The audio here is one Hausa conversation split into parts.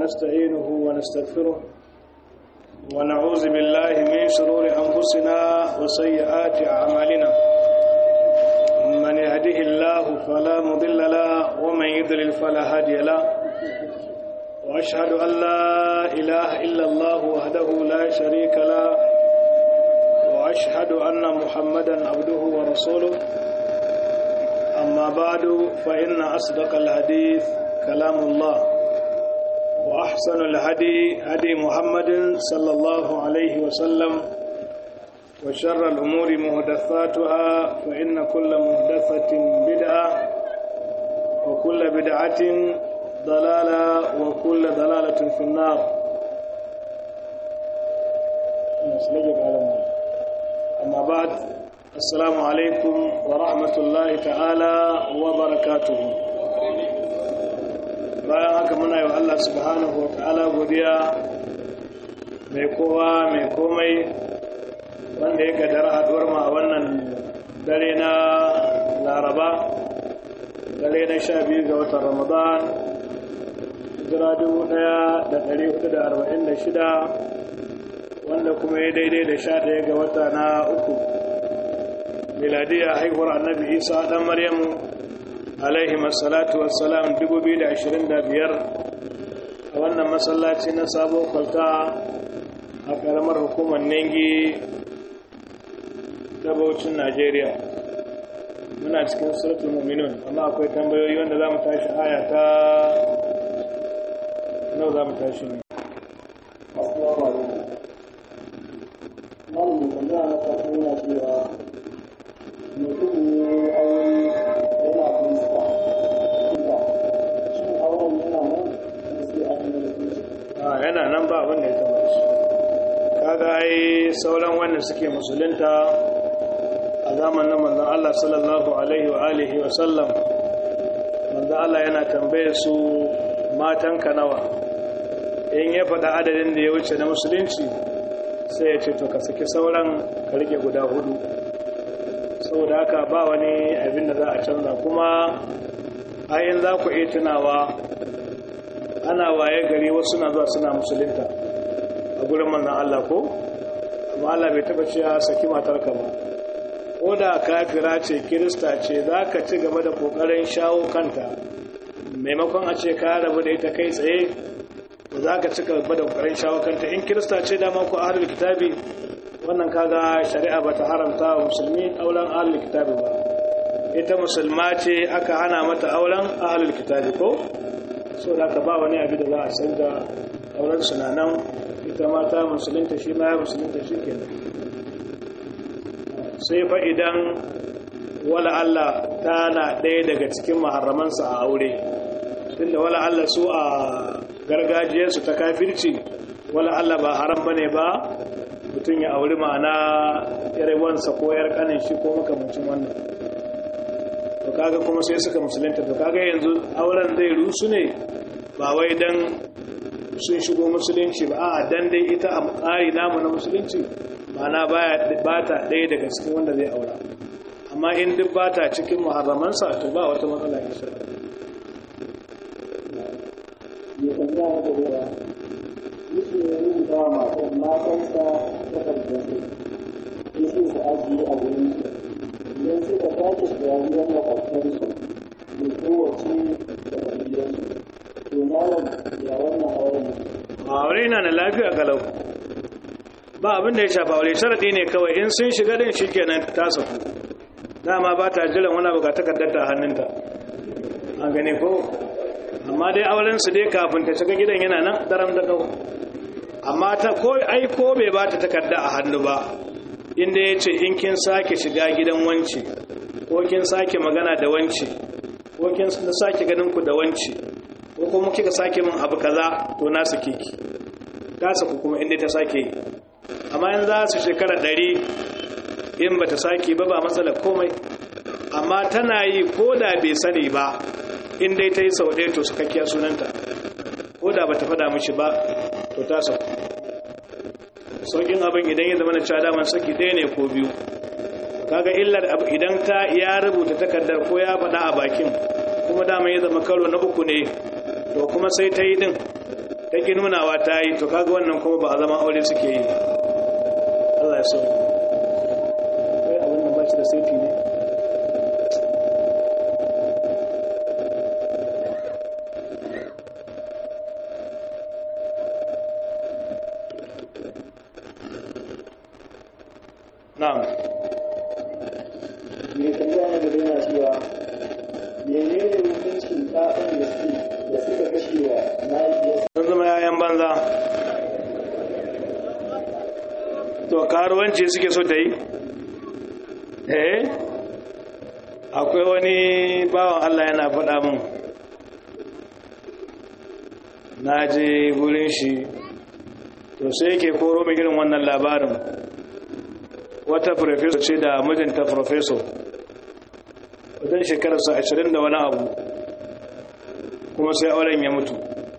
ونستعينه ونستغفره ونعوذ بالله من شرور أنفسنا وسيئات أعمالنا من يهده الله فلا مضل له ومن يضلل فلا هادي له وأشهد أن لا إله إلا الله وحده لا شريك له وأشهد أن محمدا عبده ورسوله أما بعد فإن أصدق الحديث كلام الله وأحسن الهدي هدي محمد صلى الله عليه وسلم وشر الأمور مهدثاتها فإن كل مهدثة بدعة وكل بدعة ضلالة وكل ضلالة في النار أما بعد السلام عليكم ورحمة الله تعالى وبركاته bayan haka muna yi wa Allah subhanahu wa ta'ala godiya mai kowa mai komai wanda ya gadara haduwar ma a wannan dare na laraba dare na sha biyu ga watan ramadan jira dubu daya da dari hudu da arba'in da shida wanda kuma ya daidai da sha daya ga wata na uku miladiyya haihuwar annabi isa dan maryamu alaihi masalatu wassalam 2025 a wannan masallaci na sabon kwalta a karamar hukumar nengi ta baucin najeriya muna cikin suratul muminun amma akwai tambayoyi wanda za mu tashi aya ta nau za mu tashi ne mutum ne aure yana fuska shin auren yana nan sai an yi a yana nan ba abin da ya taba shi kaga ai sauran wanda suke musulunta a zamanin manzon Allah sallallahu alaihi wa alihi wa sallam manzon Allah yana tambaye su matan ka nawa in ya faɗa adadin da ya wuce na musulunci sai ya ce to ka saki sauran ka rike guda hudu saboda haka ba wani abin da za a canza kuma ayin za ku iya tunawa ana waye gari wasu na zuwa suna musulunta a gurin manzan Allah ko amma Allah bai taba cewa saki matarka ba ko da kafira ce kirista ce za ka ci gaba da kokarin shawo kanta maimakon a ce ka rabu da ita kai tsaye za ka ci gaba da kokarin shawo kanta in kirista ce dama ko ahlul kitabi wannan kaga shari'a bata haramta wa musulmi auren ahlul kitabi ba ita musulma ce aka hana mata auren ahlul kitabi ko so da ka ba wani abu da za a canza auren sunanan ita mata musulunta shi ma ya musulunta shi ke sai fa idan wala Allah tana ɗaya daga cikin maharamansa a aure tunda wala Allah su a gargajiyarsu ta kafirci wala Allah ba haram bane ba mutum ya auri ma'ana yar wansa ko yar kanin shi ko makamancin wannan to kaga kuma sai suka musulunta to kaga yanzu auren zai rusu ne ba wai dan sun shigo musulunci ba a dan dai ita a tsari namu na musulunci ma'ana baya ba ta ɗaya daga cikin wanda zai aura amma in duk ba ta cikin muharramansa to ba wata matsala insha ya tambaya da ruwa yake ya rubuta wa matan matansa takardar su yake su ajiye a wurin su idan suka tashi shirariyar makwabtansu mai kowace da ƙabilunsu to malam ya wannan auren aure na na lafiya kalau ba abin da ya shafa aure sharadi ne kawai in sun shiga din shikenan ta saku dama ba ta jiran wani abu ga takardar ta hannunta an gane ko amma dai auren su dai kafin ta shiga gidan yana nan daram da kawo amma ta ko ai ko bai ba ta takarda a hannu ba inda ya ce in kin sake shiga gidan wance ko kin sake magana da wance ko kin sake ganin ku da wance ko kuma kika sake min abu kaza to na sake ki ta saku kuma inda ta sake yi amma in za su shekara ɗari in ba ta sake ba ba matsalar komai amma tana yi ko da bai sani ba in dai ta yi sau ɗaya to sakakkiya sunanta ko da ba ta fada mishi ba to ta sauku sauƙin abin idan ya zama na cewa daman saki ɗaya ne ko biyu kaga illar idan ta ya rubuta takardar ko ya faɗa a bakin kuma dama ya zama karo na uku ne to kuma sai ta yi din ta ki nunawa ta yi to kaga wannan kuma ba a zama aure suke yi Allah ya so kai abin da ba shi da saiti ne na'am mai tambaya na gaba yana cewa menene hukuncin ɗaɗan da suke da suka kashe wa mahaifiyarsa sun zama yayan banza to karuwanci suke so ta yi eh akwai wani bawan Allah yana faɗa min na je gurin shi to sai yake koro mai irin wannan labarin wata professor ce da mijinta professor wajen shekararsa ashirin da wani abu kuma sai auren ya mutu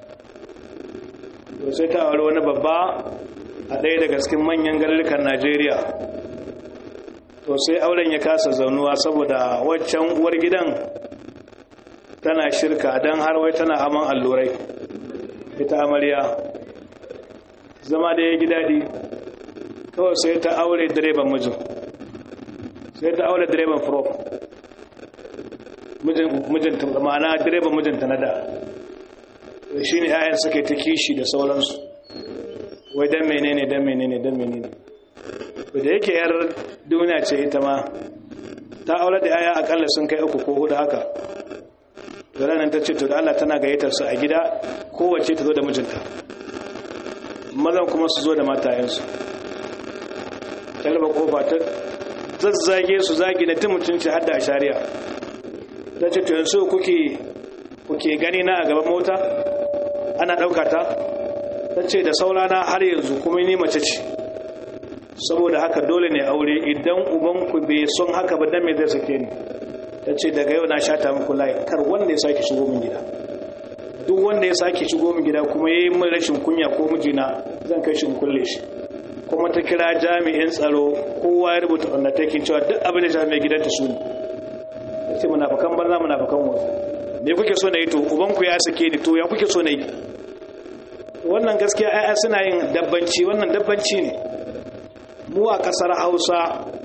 to sai ta aure wani babba a ɗaya daga cikin manyan garurukan najeriya to sai auren ya kasa zaunuwa saboda waccan uwar gidan tana shirka don har wai tana aman allurai ita amarya zama da ya gi daɗi kawai sai ta aure direban mijin sai ta aure direban prop mijinta ma'ana direban mijinta na da shi ne 'ya'yan suke ta kishi da sauransu wai don menene don menene don menene da yake yar duniya ce ita ma ta aure da 'ya'ya akalla sun kai uku ko hudu haka da ranar ta ce to da Allah tana gayyatar su a gida kowace ta zo da mijinta mazan kuma su zo da matayensu talaba kofa ta zazzage su zagi na tun mutunci har da shari'a ta ce to yanzu kuke kuke gani na a gaban mota ana ɗauka ta ta ce da saurana har yanzu kuma ni mace ce saboda haka dole ne aure idan ubanku bai son haka ba dan me zai sake ni ta ce daga yau na shata muku layi kar wanda ya sake shigo min gida duk wanda ya sake shigo min gida kuma ya yi min rashin kunya ko mijina zan kai shi in kulle shi kuma ta kira jami'in tsaro kowa ya rubuta undertaking cewa duk abin da jami'ai gidanta su ne ta ce munafakan banza munafakan wasu me kuke so na yi to ubanku ya sake ni to ya kuke so na yi wannan gaskiya ayya suna yin dabbanci wannan dabbanci ne mu a kasar hausa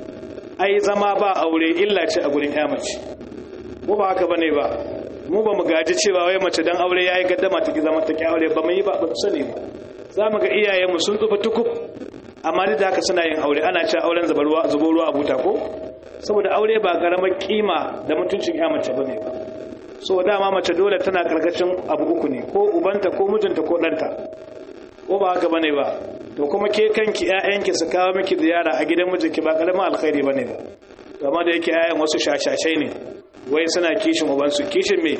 ai zama ba aure illa ce a gurin ya mace mu ba haka bane ba mu ba mu gaji cewa wai mace dan aure yayi gaddama take zama take aure ba mu yi ba ba sani ba za mu ga iyayenmu sun tsufa tukub amma duk da haka suna yin aure ana cewa auren zubarwa zubo ruwa a buta ko saboda aure ba karamar kima da mutuncin ya mace bane ba so dama mace dole tana karkashin abu uku ne ko ubanta ko mijinta ko ɗanta ko ba haka bane ba to kuma ke kanki ƴaƴanki su kawo miki ziyara a gidan mijinki ba karamin alkhairi bane ba amma da yake ƴaƴan wasu shashashai ne wai suna kishin ubansu kishin me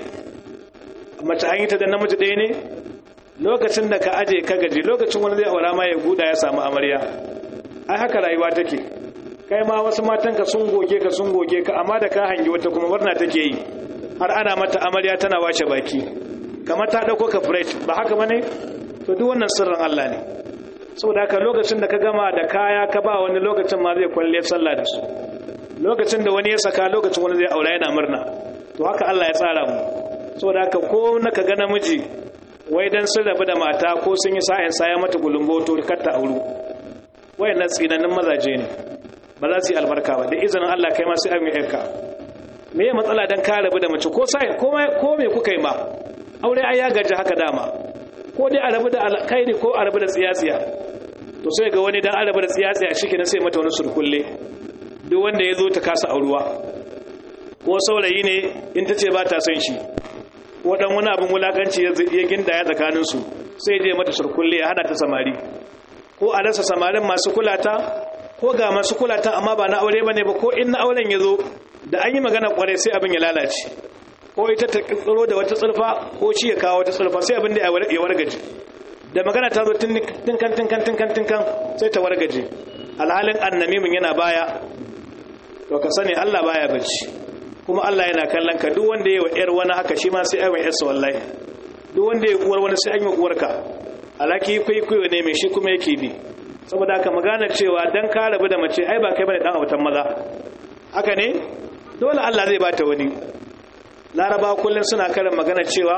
mace an yi ta da namiji ɗaya ne lokacin da ka aje ka gaji lokacin wani zai aura ma ya guda ya samu amarya ai haka rayuwa take kai ma wasu matanka sun goge ka sun goge ka amma da ka hangi wata kuma murna take yi har ana mata amarya tana wace baki kamar ta dauko ka fresh ba haka bane to duk wannan sirrin Allah ne saboda haka lokacin da ka gama da kaya ka ba wani lokacin ma zai kwalle sallah da su lokacin da wani ya saka lokacin wani zai aura yana murna to haka Allah ya tsara mu saboda haka ko na ka ga namiji wai dan sun rabu da mata ko sun yi sa'in saya mata gulumboto kar ta auru wayannan tsinanin mazaje ne ba za su yi albarka ba da izinin Allah kai ma sai an yi yarka me ya matsala dan ka rabu da mace ko sai ko ko me kuka yi ma aure ai ya gaji haka dama ko dai a rabu da alkhairi ko a rabu da tsiyatsiya to sai ga wani dan a rabu da tsiyatsiya shike na sai mata wani surkulle duk wanda ya zo ta kasa auruwa ko saurayi ne in ta ce ba ta son shi ko dan wani abin wulakanci ya ginda ya tsakanin su sai je mata surkulle ya hada ta samari ko a rasa samarin masu kulata ko ga masu kulata amma ba na aure bane ba ko in na auren ya zo da an yi magana kwarai sai abin ya lalace ko ita ta tsiro da wata tsulfa ko shi ya kawo wata tsulfa sai abin da ya wargaje da magana ta zo tinkan tinkan tinkan tinkan sai ta wargaje alhalin annamimin yana baya to ka sani Allah baya bacci kuma Allah yana kallon ka duk wanda ya wa yar wani haka shi ma sai ai wa yarsa wallahi duk wanda ya uwar wani sai an yi uwarka alaki kwaikwayo ne mai shi kuma yake bi saboda haka magana cewa dan ka rabu da mace ai ba kai bane dan abutan maza haka ne dole Allah zai bata wani laraba kullum suna karin magana cewa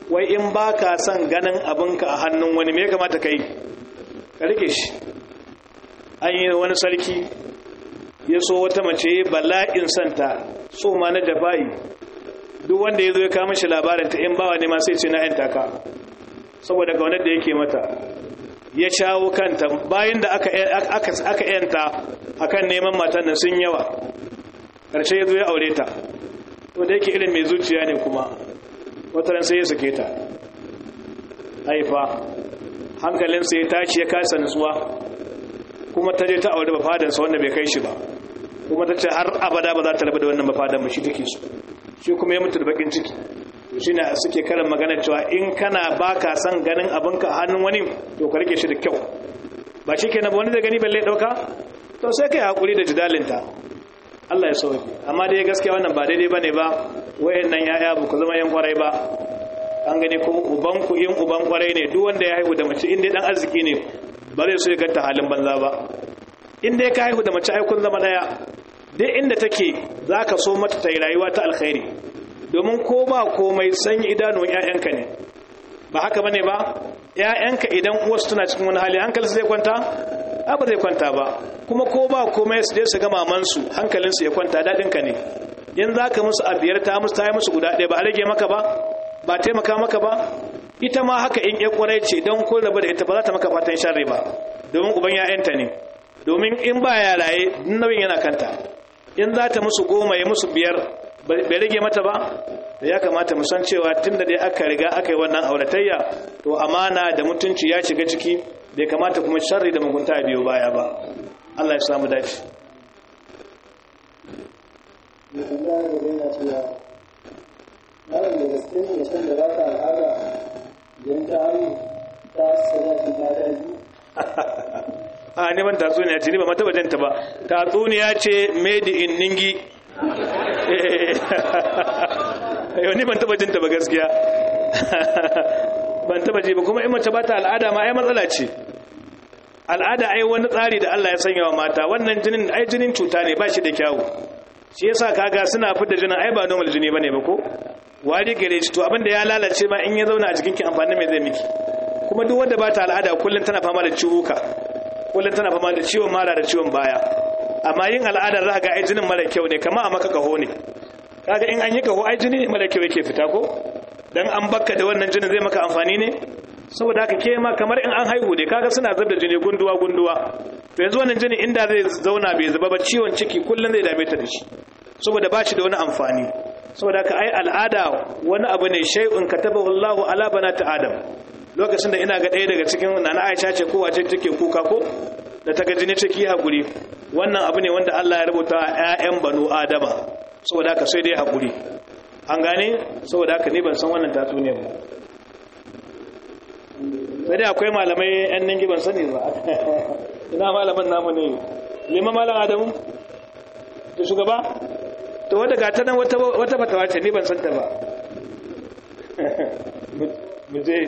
wai in ba ka son ganin abinka a hannun wani me ya kamata ka yi ka rike shi an yi wani sarki ya so wata mace bala'in santa so ma na jafa'i duk wanda ya zo ya kama shi labarin ta in bawa ne ma sai ce na yanta ka saboda kaunar da yake mata ya shawo kanta bayan da aka yanta akan neman matan nan sun yawa ƙarshe ya zo ya aure ta wanda yake irin mai zuciya ne kuma wataran sai ya sake ta haifa hankalinsa ya tashi ya kasa nutsuwa kuma ta je ta aure bafadansa wanda bai kai shi ba kuma ta ce har abada ba za ta rabu da wannan bafadan ba shi take so shi kuma ya mutu da bakin ciki shi ne suke karin magana cewa in kana ba ka son ganin abinka a hannun wani to ka rike shi da kyau ba shi ke na ba wani da gani balle ɗauka to sai ka yi haƙuri da jidalinta Allah ya sauki amma dai gaskiya wannan ba daidai ba ne ba wayan nan ya'ya ba ku zama yan kwarai ba an gani ko uban ku in uban kwarai ne duk wanda ya haihu da mace in dai dan arziki ne ba zai so ya ganta halin banza ba in dai ka haihu da mace ai kun zama daya duk inda take zaka so mata ta yi rayuwa ta alkhairi domin ko ba komai san idanun ƴaƴanka ne ba haka bane ba ƴaƴanka idan uwarsu tana cikin wani hali hankalinsu zai kwanta ba zai kwanta ba kuma ko ba komai su je su ga mamansu hankalinsu ya kwanta daɗinka ne in za ka musu abiyar ta musu ta yi musu guda ɗaya ba a rage maka ba ba taimaka maka ba ita ma haka in ya kwarai ce don ko rabu da ita ba za ta maka fatan sharri ba domin uban ya'yanta ne domin in ba ya raye nauyin yana kanta in za ta musu goma ya musu biyar bai rage mata ba da ya kamata mu san cewa tun da dai aka riga aka yi wannan auratayya to amana da mutunci ya shiga ciki bai kamata kuma sharri da mugunta biyo baya ba Allah ya samu dace Malam da gaske ne san da ba ta al'ada idan ta haihu ta sadaki ta daji. a neman tatsuniya ce ni ba mata bajanta ba tatsuniya ce made in ningi yau ni ban taba jinta ba gaskiya ban taba ji ba kuma in mace ba ta al'ada ma ai matsala ce al'ada ai wani tsari da Allah ya sanya wa mata wannan jinin ai jinin cuta ne ba shi da kyawu shi yasa kaga suna fitar jinin ai ba normal jini bane ba ko wari gare shi to abinda ya lalace ma in ya zauna a jikin ki amfani mai zai miki kuma duk wanda ba ta al'ada kullun tana fama da ciwuka kullun tana fama da ciwon mara da ciwon baya amma yin al'adar za ga ai jinin mara kyau ne kamar a maka kaho ne kaga in an yi kaho ai jini ne mara kyau yake fita ko dan an bakka da wannan jinin zai maka amfani ne saboda haka ke ma kamar in an haihu ne kaga suna zub da jini gunduwa gunduwa to yanzu wannan jini inda zai zauna bai zuba ba ciwon ciki kullun zai dame ta da shi saboda ba shi da wani amfani saboda haka ai al'ada wani abu ne shay'un katabahu Allahu ala banati Adam lokacin da ina ga ɗaya daga cikin nana Aisha ce ko wace take kuka ko da ta ga jini ciki hakuri wannan abu ne wanda Allah ya rubuta ƴaƴan banu Adama saboda haka sai dai hakuri an gane saboda haka ni ban san wannan tatsuniya ba sai dai akwai malamai yan ningi ban sani ba ina malamin namu ne lima malam adamu to shugaba to wadda ga ta nan wata fatawa ce ni ban san ta ba mu je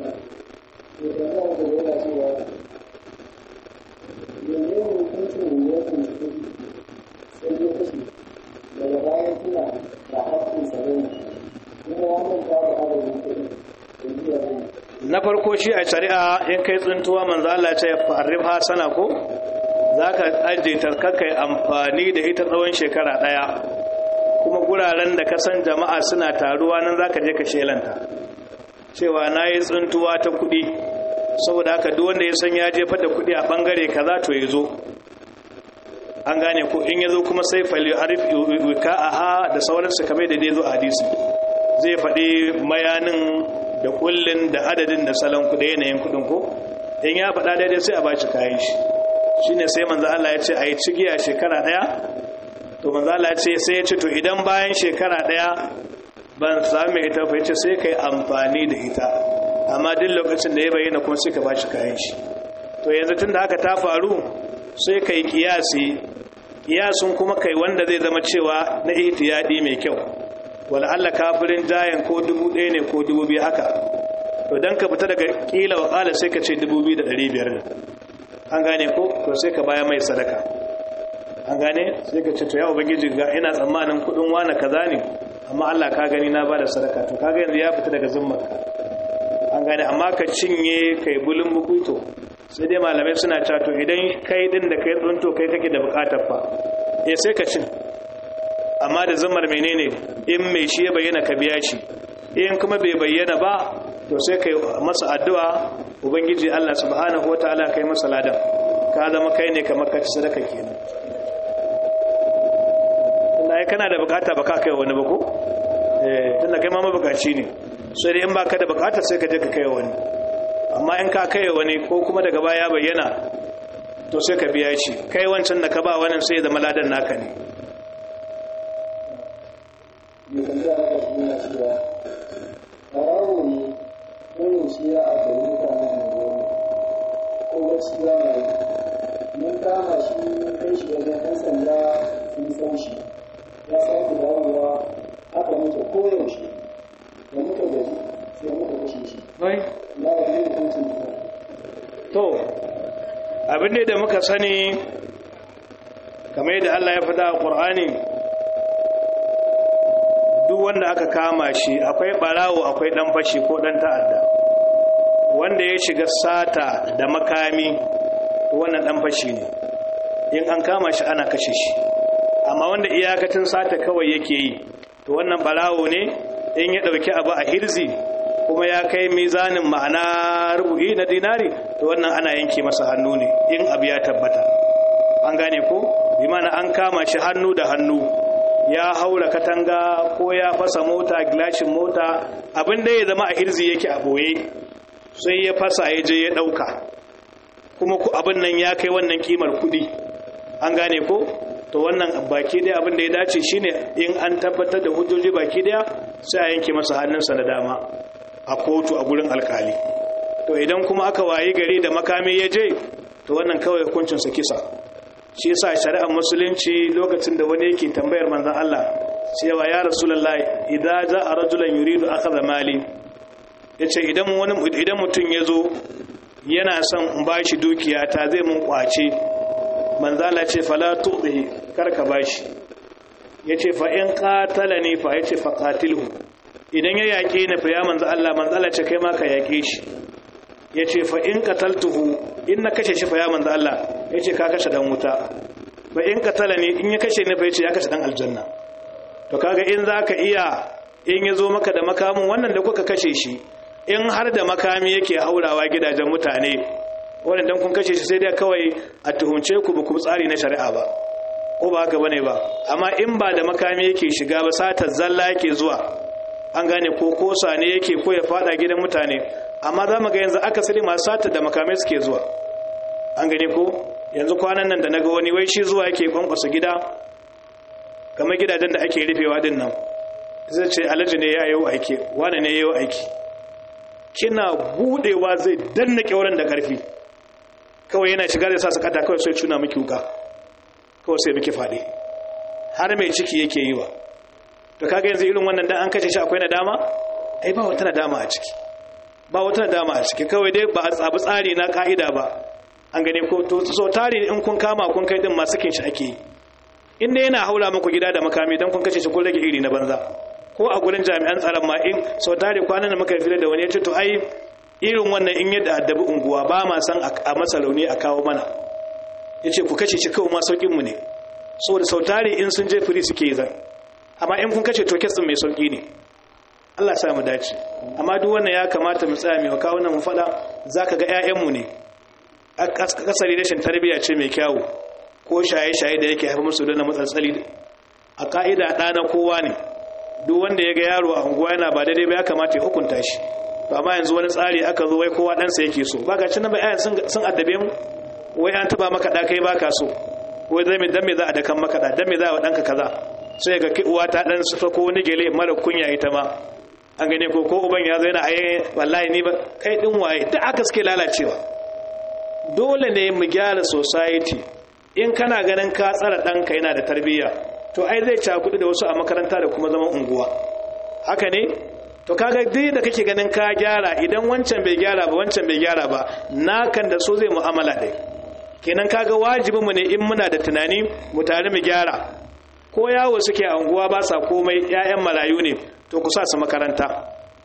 daga bayan suna da haƙƙin sarari kuma ya manta da adadin kuɗi da biya zai na farko shi a shari'a in kai tsuntuwa manzo Allah ya ce farriha sana ko zaka aje ta kai amfani da ita tsawon shekara daya kuma guraren da ka san jama'a suna taruwa nan zaka je ka shelanta cewa nayi tsuntuwa ta kudi saboda haka duk wanda ya san ya jefa da kudi a bangare kaza to ya zo an gane ko in ya zo kuma sai fali arif wika'aha da sauransu kamar da dai zo a hadisi zai faɗi mayanin da kullun da adadin da salon kuɗi yanayin kuɗin ko in ya faɗa daidai sai a ba shi kayan shi shine sai manzo Allah ya ce a yi cigiya shekara ɗaya to manzo Allah ya ce sai ya ce to idan bayan shekara ɗaya ban sami ita fa yace sai kai amfani da ita amma duk lokacin da ya bayyana kuma sai ka ba shi kayan shi to yanzu tunda haka ta faru sai kai kiyasi kiyasun kuma kai wanda zai zama cewa na ihtiyadi mai kyau wala Allah kafirin jayan ko dubu ɗaya ne ko dubu biyu haka to don ka fita daga ƙila wa ƙala sai ka ce dubu biyu da ɗari biyar ne an gane ko to sai ka baya mai sadaka an gane sai ka ce to ya ubangiji ga ina tsammanin kuɗin wane kaza ne amma Allah ka gani na ba da sadaka to kaga yanzu ya fita daga zimmarka gane amma ka cinye kai bulun bukuto sai dai malamai suna cewa to idan kai din da kai tsunto kai kake da bukatar fa eh sai ka cin amma da zumar menene in mai shi ya bayyana ka biya shi in kuma bai bayyana ba to sai kai masa addu'a ubangiji Allah subhanahu wataala kai masa ladan ka zama kai ne kamar ka ci sadaka kenan tunda ai kana da bukata ba ka kai wani ba ko eh tunda kai ma mabukaci ne sai dai in baka da bukata sai ka je ka kai wani amma in ka kai wani ko kuma daga baya bayyana to sai ka biya shi kai wancan da ka ba wannan sai da maladan naka ne mai tambaya na ƙarfi na cewa ɓarawo ne ɗaurin shi ya abu mutanen unguwar ko wasu ya mai mun kama shi mun kai shi wajen ɗan sanda sun san shi ya sake dawowa haka muke koyaushe da muka gaji sai muka kashe shi wai na da yin hukuncin ta to abin ne da muka sani kamar yadda Allah ya faɗa a Qur'ani duk wanda aka kama shi akwai barawo akwai dan fashi ko dan ta'adda wanda ya shiga sata da makami wannan dan fashi ne in an kama shi ana kashe shi amma wanda iyakacin sata kawai yake yi to wannan barawo ne in ya dauki abu a hirzi kuma ya kai mizanin ma'ana rubu'i na dinari to wannan ana yanke masa hannu ne in abu ya tabbata an gane ko bi mana an kama shi hannu da hannu ya haura katanga ko ya fasa mota gilashin mota abin da ya zama a hirzi yake a boye sai ya fasa ya je ya dauka kuma ku abin nan ya kai wannan kimar kudi an gane ko to wannan baki daya abin da ya dace shine in an tabbatar da hujjoji baki daya sai a yanke masa hannunsa da dama a kotu a gurin alkali to idan kuma aka wayi gari da makami ya je to wannan kawai hukuncinsa kisa shi yasa shari'ar musulunci lokacin da wani yake tambayar manzon Allah cewa ya rasulullahi idza ja'a rajulan yuridu akhadha mali yace idan wani idan mutum yazo yana son in bashi dukiya ta zai mun kwace manzon Allah ce fala tu'dihi karka bashi yace fa in qatalani fa yace fa qatilhu idan ya yake ni fa ya manzon Allah manzon Allah ce kai ma ka yake shi yace fa in qataltuhu in na kashe shi fa ya manzon Allah yace ka kashe dan wuta fa in qatalani in ya kashe ni fa yace ya kashe dan aljanna to kaga in zaka iya in ya zo maka da makamin wannan da kuka kashe shi in har da makami yake haurawa gidajen mutane wannan dan kun kashe shi sai dai kawai a tuhunce ku ba ku tsari na shari'a ba ko ba haka bane ba amma in ba da makami yake shiga ba satar zalla yake zuwa an gane ko kosa ne yake ko ya fada gidan mutane amma za mu ga yanzu akasari masu satar da makamai suke zuwa an gane ko yanzu kwanan nan da naga wani wai shi zuwa yake kwankwasa gida kamar gidajen da ake rufewa din nan zai ce alhaji ne ya yi aiki wane ne ya yi aiki kina budewa zai danna kyauran da karfi kawai yana shiga da sa su kata kawai sai cuna miki wuka kawai sai miki faɗi har mai ciki yake yi wa to kaga yanzu irin wannan dan an kashe shi akwai nadama ai ba wata nadama a ciki ba wata nadama a ciki kawai dai ba a tsabi tsari na ka'ida ba an gane ko to so tari in kun kama kun kai din masu kin shi ake yi inda yana haula muku gida da makami dan kun kashe shi kun rage iri na banza ko a gurin jami'an tsaron ma in so tare kwanan da muka fira da wani ya ce to ai irin wannan in yadda addabi unguwa ba ma san a masa rauni a kawo mana ya ce ku kashe shi kawai ma saukin mu ne saboda sau tare in sun je firi suke zan amma in kun kashe to kesin mai sauki ne Allah sa mu dace amma duk wannan ya kamata mu tsaya mai kawo nan mu faɗa zaka ga 'ya'yanmu ne kasari rashin tarbiyya ce mai kyawu ko shaye-shaye da yake haifar musu da matsatsali a ka'ida ɗana kowa ne duk wanda ya ga yaro a unguwa yana ba daidai ba ya kamata ya hukunta shi to amma yanzu wani tsari aka zo wai kowa ɗansa yake so ba ga cinan bayan sun addabe mu wai an taba maka ɗa kai baka so wai dan me dan me za a dakan maka ɗa dan me za a ɗanka kaza sai ga uwa ta ɗan sufa ko wani gele mara kunya ita ma an gane ko ko uban ya zo yana aye wallahi ni ba kai din waye duk aka suke lalacewa dole ne mu gyara society in kana ganin ka tsara ɗanka yana da tarbiyya to ai zai cakudu da wasu a makaranta da kuma zaman unguwa haka ne to kaga duk da kake ganin ka gyara idan wancan bai gyara ba wancan bai gyara ba nakan da so zai mu'amala dai kenan kaga wajibin mu ne in muna da tunani mu tare mu gyara ko yawo suke a unguwa ba sa komai ƴaƴan marayu ne to ku sa su makaranta ku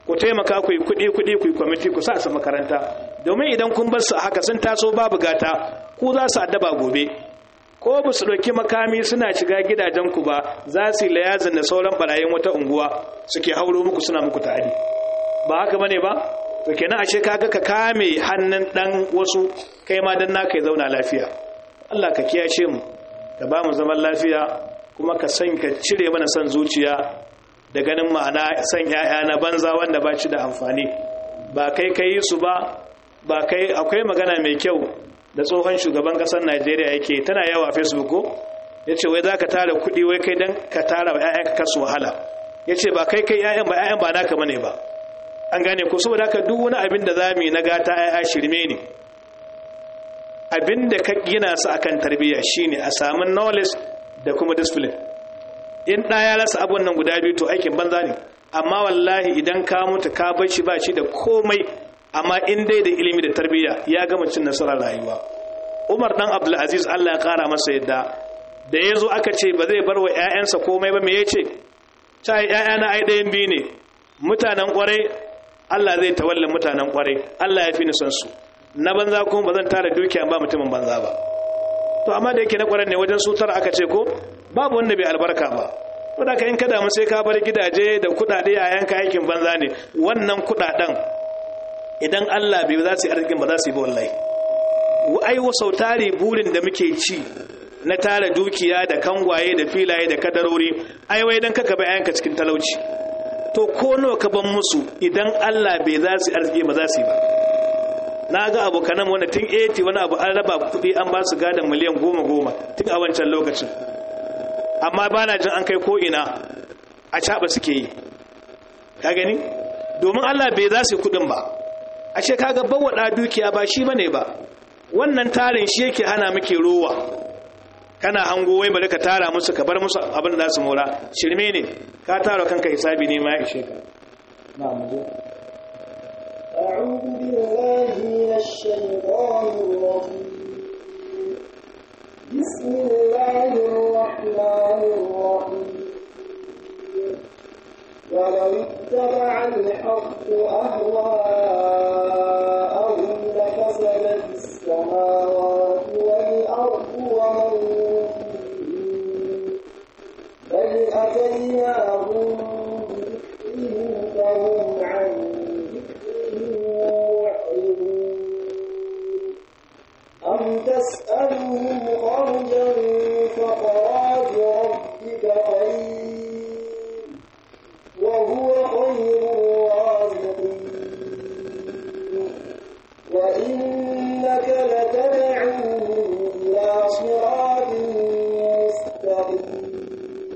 ku taimaka ku yi kuɗi kuɗi ku yi kwamiti ku sa su makaranta domin idan kun bar su a haka sun taso babu gata ku za su addaba gobe ko ba su ɗauki makami suna shiga gidajenku ba za su yi layazin da sauran barayin wata unguwa suke hauro muku suna muku ta'adi ba haka bane ba to kenan ashe kaga ka kame hannun dan wasu kai ma dan naka ya zauna lafiya Allah ka kiyashe mu ka ba mu zaman lafiya kuma ka san ka cire mana san zuciya da ganin ma'ana san yaya na banza wanda ba shi da amfani ba kai kai su ba ba kai akwai magana mai kyau da tsohon shugaban kasar Najeriya yake tana yawa a Facebook ko yace wai zaka tara kuɗi wai kai dan ka tara wa ƴaƴanka kasu wahala yace ba kai kai ƴaƴan ba ƴaƴan ba naka bane ba an gane ko saboda haka duk wani abin da zamu yi na gata ƴaƴa shirme ne abin da ka gina su akan tarbiyya shine a samu knowledge da kuma discipline in ɗa ya rasa abun nan guda biyu to aikin banza ne amma wallahi idan ka mutu ka bar shi ba shi da komai amma in dai da ilimi da tarbiyya ya gama cin nasarar rayuwa umar dan abdulaziz allah ya kara masa yadda da ya zo aka ce ba zai bar wa 'ya'yansa komai ba me ya ce ta 'ya'yana ai ɗayan biyu ne mutanen kwarai allah zai tawalla mutanen kwarai allah ya fi ni son su na banza kuma ba zan tara dukiya ba mutumin banza ba to amma da yake na kwarai ne wajen sutar aka ce ko babu wanda bai albarka ba wadda ka in ka damu sai ka bar gidaje da kuɗaɗe a yanka aikin banza ne wannan kuɗaɗen idan Allah bai za su yi arzikin ba za su yi ba wallahi ai sau tari burin da muke ci na tara dukiya da kangwaye da filaye da kadarori ai wai dan kaka bayanka cikin talauci to ko nawa ka ban musu idan Allah bai za su yi arziki ba za su yi ba na ga abokanan wanda tun 80 wani abu an raba kuɗi an ba su gadon miliyan goma goma tun a wancan lokacin amma ba na jin an kai ko ina a caɓa suke yi ka gani domin Allah bai za su yi kuɗin ba ashe kaga bawada dukiya ba shi bane ba wannan tarin shi yake hana muke rowa kana hango wai bari ka tara musu ka bar musu abin da su mora shirme ne ka tara kanka hisabi ne ma ishe ka أعوذ بالله من الشيطان الرجيم بسم الله الرحمن الرحيم ولو اتبع الحق أهواءهم لفسدت السماوات والأرض ومن فيهن بل أتيناهم بذكرهم فهم عن أم تسألهم خرجا فخراج ربك خير وهو خير الرازقين وإنك لتدعوهم إلى صراط مستقيم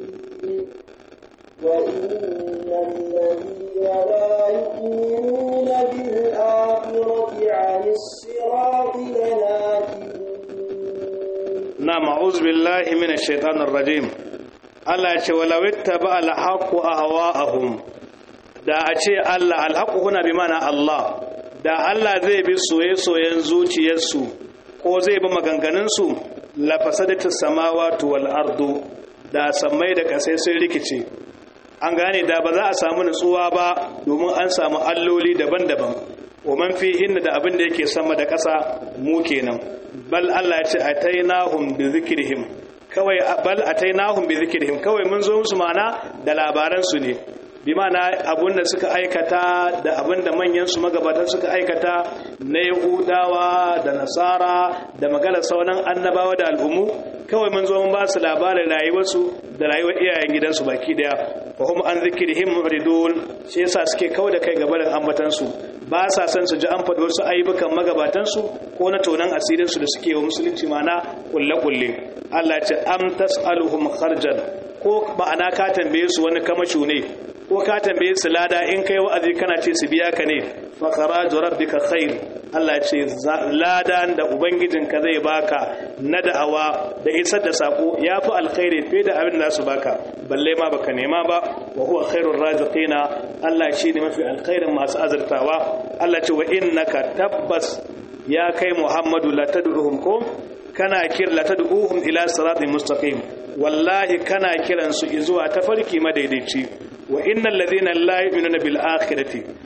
وإن الذين لا يؤمنون بالآخرة عن الصراط لناكبون نعم أعوذ بالله من الشيطان الرجيم Allah ya ce walau ittaba al-haqqu ahwa'ahum da a ce Allah al-haqqu huna bi mana Allah da Allah zai bi soye-soyen zuciyarsu ko zai bi maganganun su la fasadatu samawati wal ardu da sammai da kasai sun rikice an gane da ba za a samu nutsuwa ba domin an samu alloli daban-daban wa man fihinna da abin da yake sama da ƙasa mu kenan bal Allah ya ce atainahum bi zikrihim kawai bal atainahum bi zikrihim kawai mun zo musu mana da labaran su ne bi mana abun da suka aikata da abun da manyan su magabatan suka aikata na yahudawa da nasara da maganar sauran annabawa da al'ummu kawai mun zo mun ba su labarin rayuwarsu da rayuwar iyayen gidansu baki daya wa hum an zikrihim muridun shi yasa suke kawai da kai gabarin ambatan su ba sa son su ji an faɗi wasu ayyukan magabatan su ko na tonan asirin su da suke wa musulunci mana kulle kulle Allah ce am tas'aluhum kharjan ko ma'ana ka tambaye su wani kamashu ne ko ka tambaye su lada in kai wa'azi kana ce su biya ka ne fa kharaju rabbika khair Allah ce ladan da ubangijinka zai baka na da'awa da isar da sako yafi alkhairi fiye da abin da su baka balle ma baka nema ba wa huwa khairur raziqina Allah shine mafi alkhairin masu azurtawa Allah ce wa innaka tabbas ya kai Muhammadu la tad'uhum ko kana kir la tad'uhum ila siratin mustaqim wallahi kana kiran su zuwa tafarki madaidaici wa innal ladhina la yu'minuna bil akhirati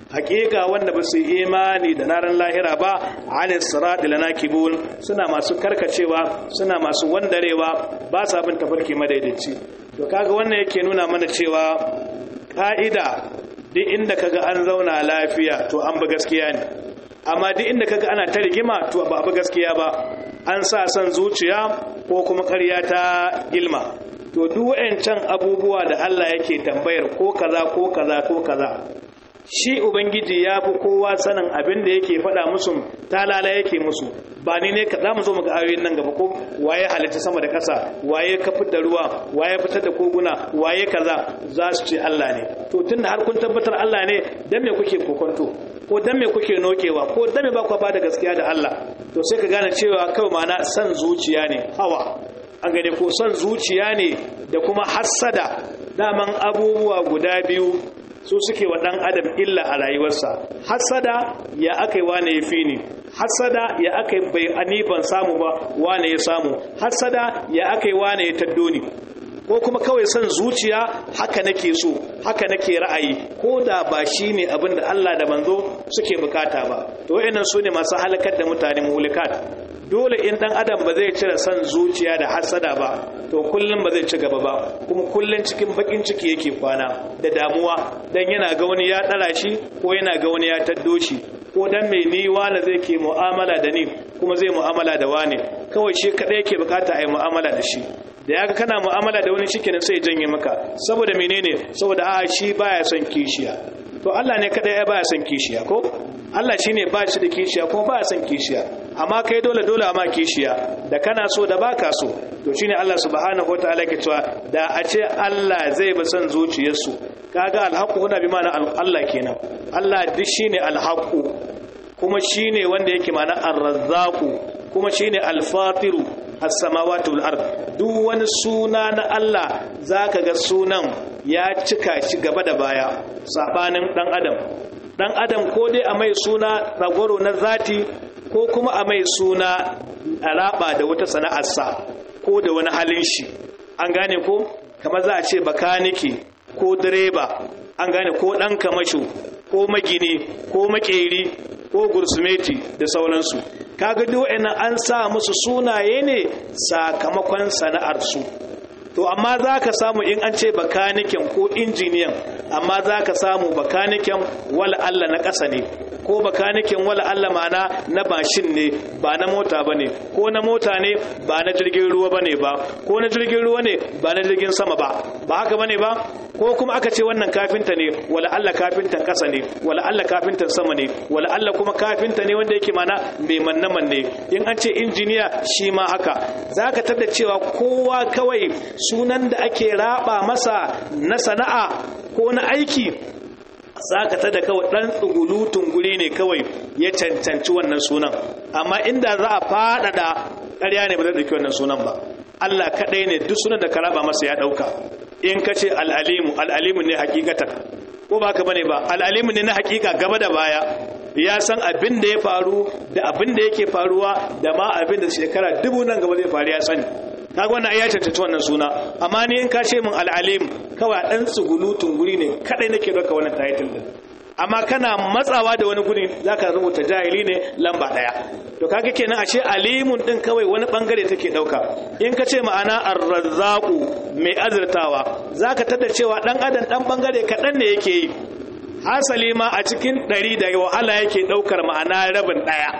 hakika wanda ba su imani da naran lahira ba anis sirat lanakibun suna masu karkacewa suna masu wandarewa ba sa bin tafarki madaidaici to kaga wannan yake nuna mana cewa ka'ida duk inda kaga an zauna lafiya to an ba gaskiya ne amma duk inda kaga ana ta rigima to ba ba gaskiya ba an sa son zuciya ko kuma ƙarya ta ilma to duk wayancan abubuwa da Allah yake tambayar ko kaza ko kaza ko kaza shi ubangiji ya fi kowa sanin abin da yake faɗa musu talala yake musu ba ni ne za mu zo mu ga ayoyin nan gaba ko waye halitta sama da ƙasa waye ka da ruwa waye fitar da koguna waye kaza za su ce Allah ne to tunda har kun tabbatar Allah ne dan me kuke kokonto ko dan me kuke nokewa ko dan me ba ku ba da gaskiya da Allah to sai ka gane cewa kawai ma'ana san zuciya ne hawa an gane ko son zuciya ne da kuma hassada daman abubuwa guda biyu su suke wa ɗan adam illa a rayuwarsa hassada ya aka yi wane ya fi ni hassada ya aka yi bai ani ban samu ba wane ya samu hassada ya aka yi wane ya taddo ni ko kuma kawai son zuciya haka nake so haka nake ra'ayi ko da ba shi ne abin da Allah da manzo suke bukata ba to wayannan su ne masu halakar da mutane muhlikat dole in dan adam ba zai cire son zuciya da hasada ba to kullum ba zai ci gaba ba kuma kullum cikin bakin ciki yake kwana da damuwa dan yana ga wani ya dara shi ko yana ga wani ya taddo shi ko dan mai ni wani zai ke mu'amala da ni kuma zai mu'amala da wani kawai shi kadai yake bukata a yi mu'amala da shi da ya ga kana mu'amala da wani shikenan sai janye maka saboda menene saboda a shi baya son kishiya to Allah ne kadai ya baya son kishiya ko Allah shine ba shi da kishiya kuma baya son kishiya amma kai dole dole amma kishiya da kana so da baka so to shine Allah subhanahu wataala ke cewa da a ce Allah zai bi son zuciyarsu kaga alhaqu huna bi ma'ana Allah kenan Allah duk shine alhaqu kuma shine wanda yake ma'ana ar-razzaqu kuma shine al-fatiru as-samawati wal ard duk wani suna na Allah zaka ga sunan ya cika shi gaba da baya sabanin dan adam dan adam ko dai a mai suna ragwaro na zati ko kuma a mai suna alaba da wata sana'arsa ko da wani halin shi an gane ko kamar za a ce bakaniki ko direba an gane ko dan kamasho ko magini ko makeri ko gursumeti da sauransu kaga duk wa'annan an sa musu sunaye ne sakamakon sana'ar su to amma za ka samu in an ce bakaniken ko injiniyan amma za ka samu bakaniken wala Allah na ƙasa ne ko bakaniken wala Allah mana na bashin ne ba na mota ba ne ko na mota ne ba na jirgin ruwa ba ne ba ko na jirgin ruwa ne ba na jirgin sama ba ba haka ba ne ba ko kuma aka ce wannan kafinta ne wala Allah kafintan ƙasa ne wala Allah kafintan sama ne wala Allah kuma kafinta ne wanda yake mana mai manne manne in an ce injiniya shi ma haka za ka tada cewa kowa kawai sunan da ake raba masa na sana'a ko na aiki za ka tada kawai ɗan tsugulutun guri ne kawai ya cancanci wannan sunan amma inda za a faɗaɗa ƙarya ne ba zai ɗauki wannan sunan ba Allah kaɗai ne duk sunan da ka raba masa ya ɗauka in ka ce al'alimu al'alimu ne hakikatan ko ba ka bane ba al'alimu ne na hakika gaba da baya ya san abin da ya faru da abin da yake faruwa da ma abin da shekara dubu nan gaba zai faru ya sani kaga wannan ya cancanci wannan suna amma ni in ka ce min al'alim kawai dan tsugulutun guri ne kadai nake doka wannan title din amma kana matsawa da wani guri zaka rubuta jahili ne lamba daya to kaga kenan ashe alimun din kawai wani bangare take dauka in ka ce ma'ana ar-razzaqu mai azurtawa zaka tada cewa dan adam dan bangare kadan ne yake yi hasali ma a cikin ɗari da wahala yake ɗaukar ma'ana rabin ɗaya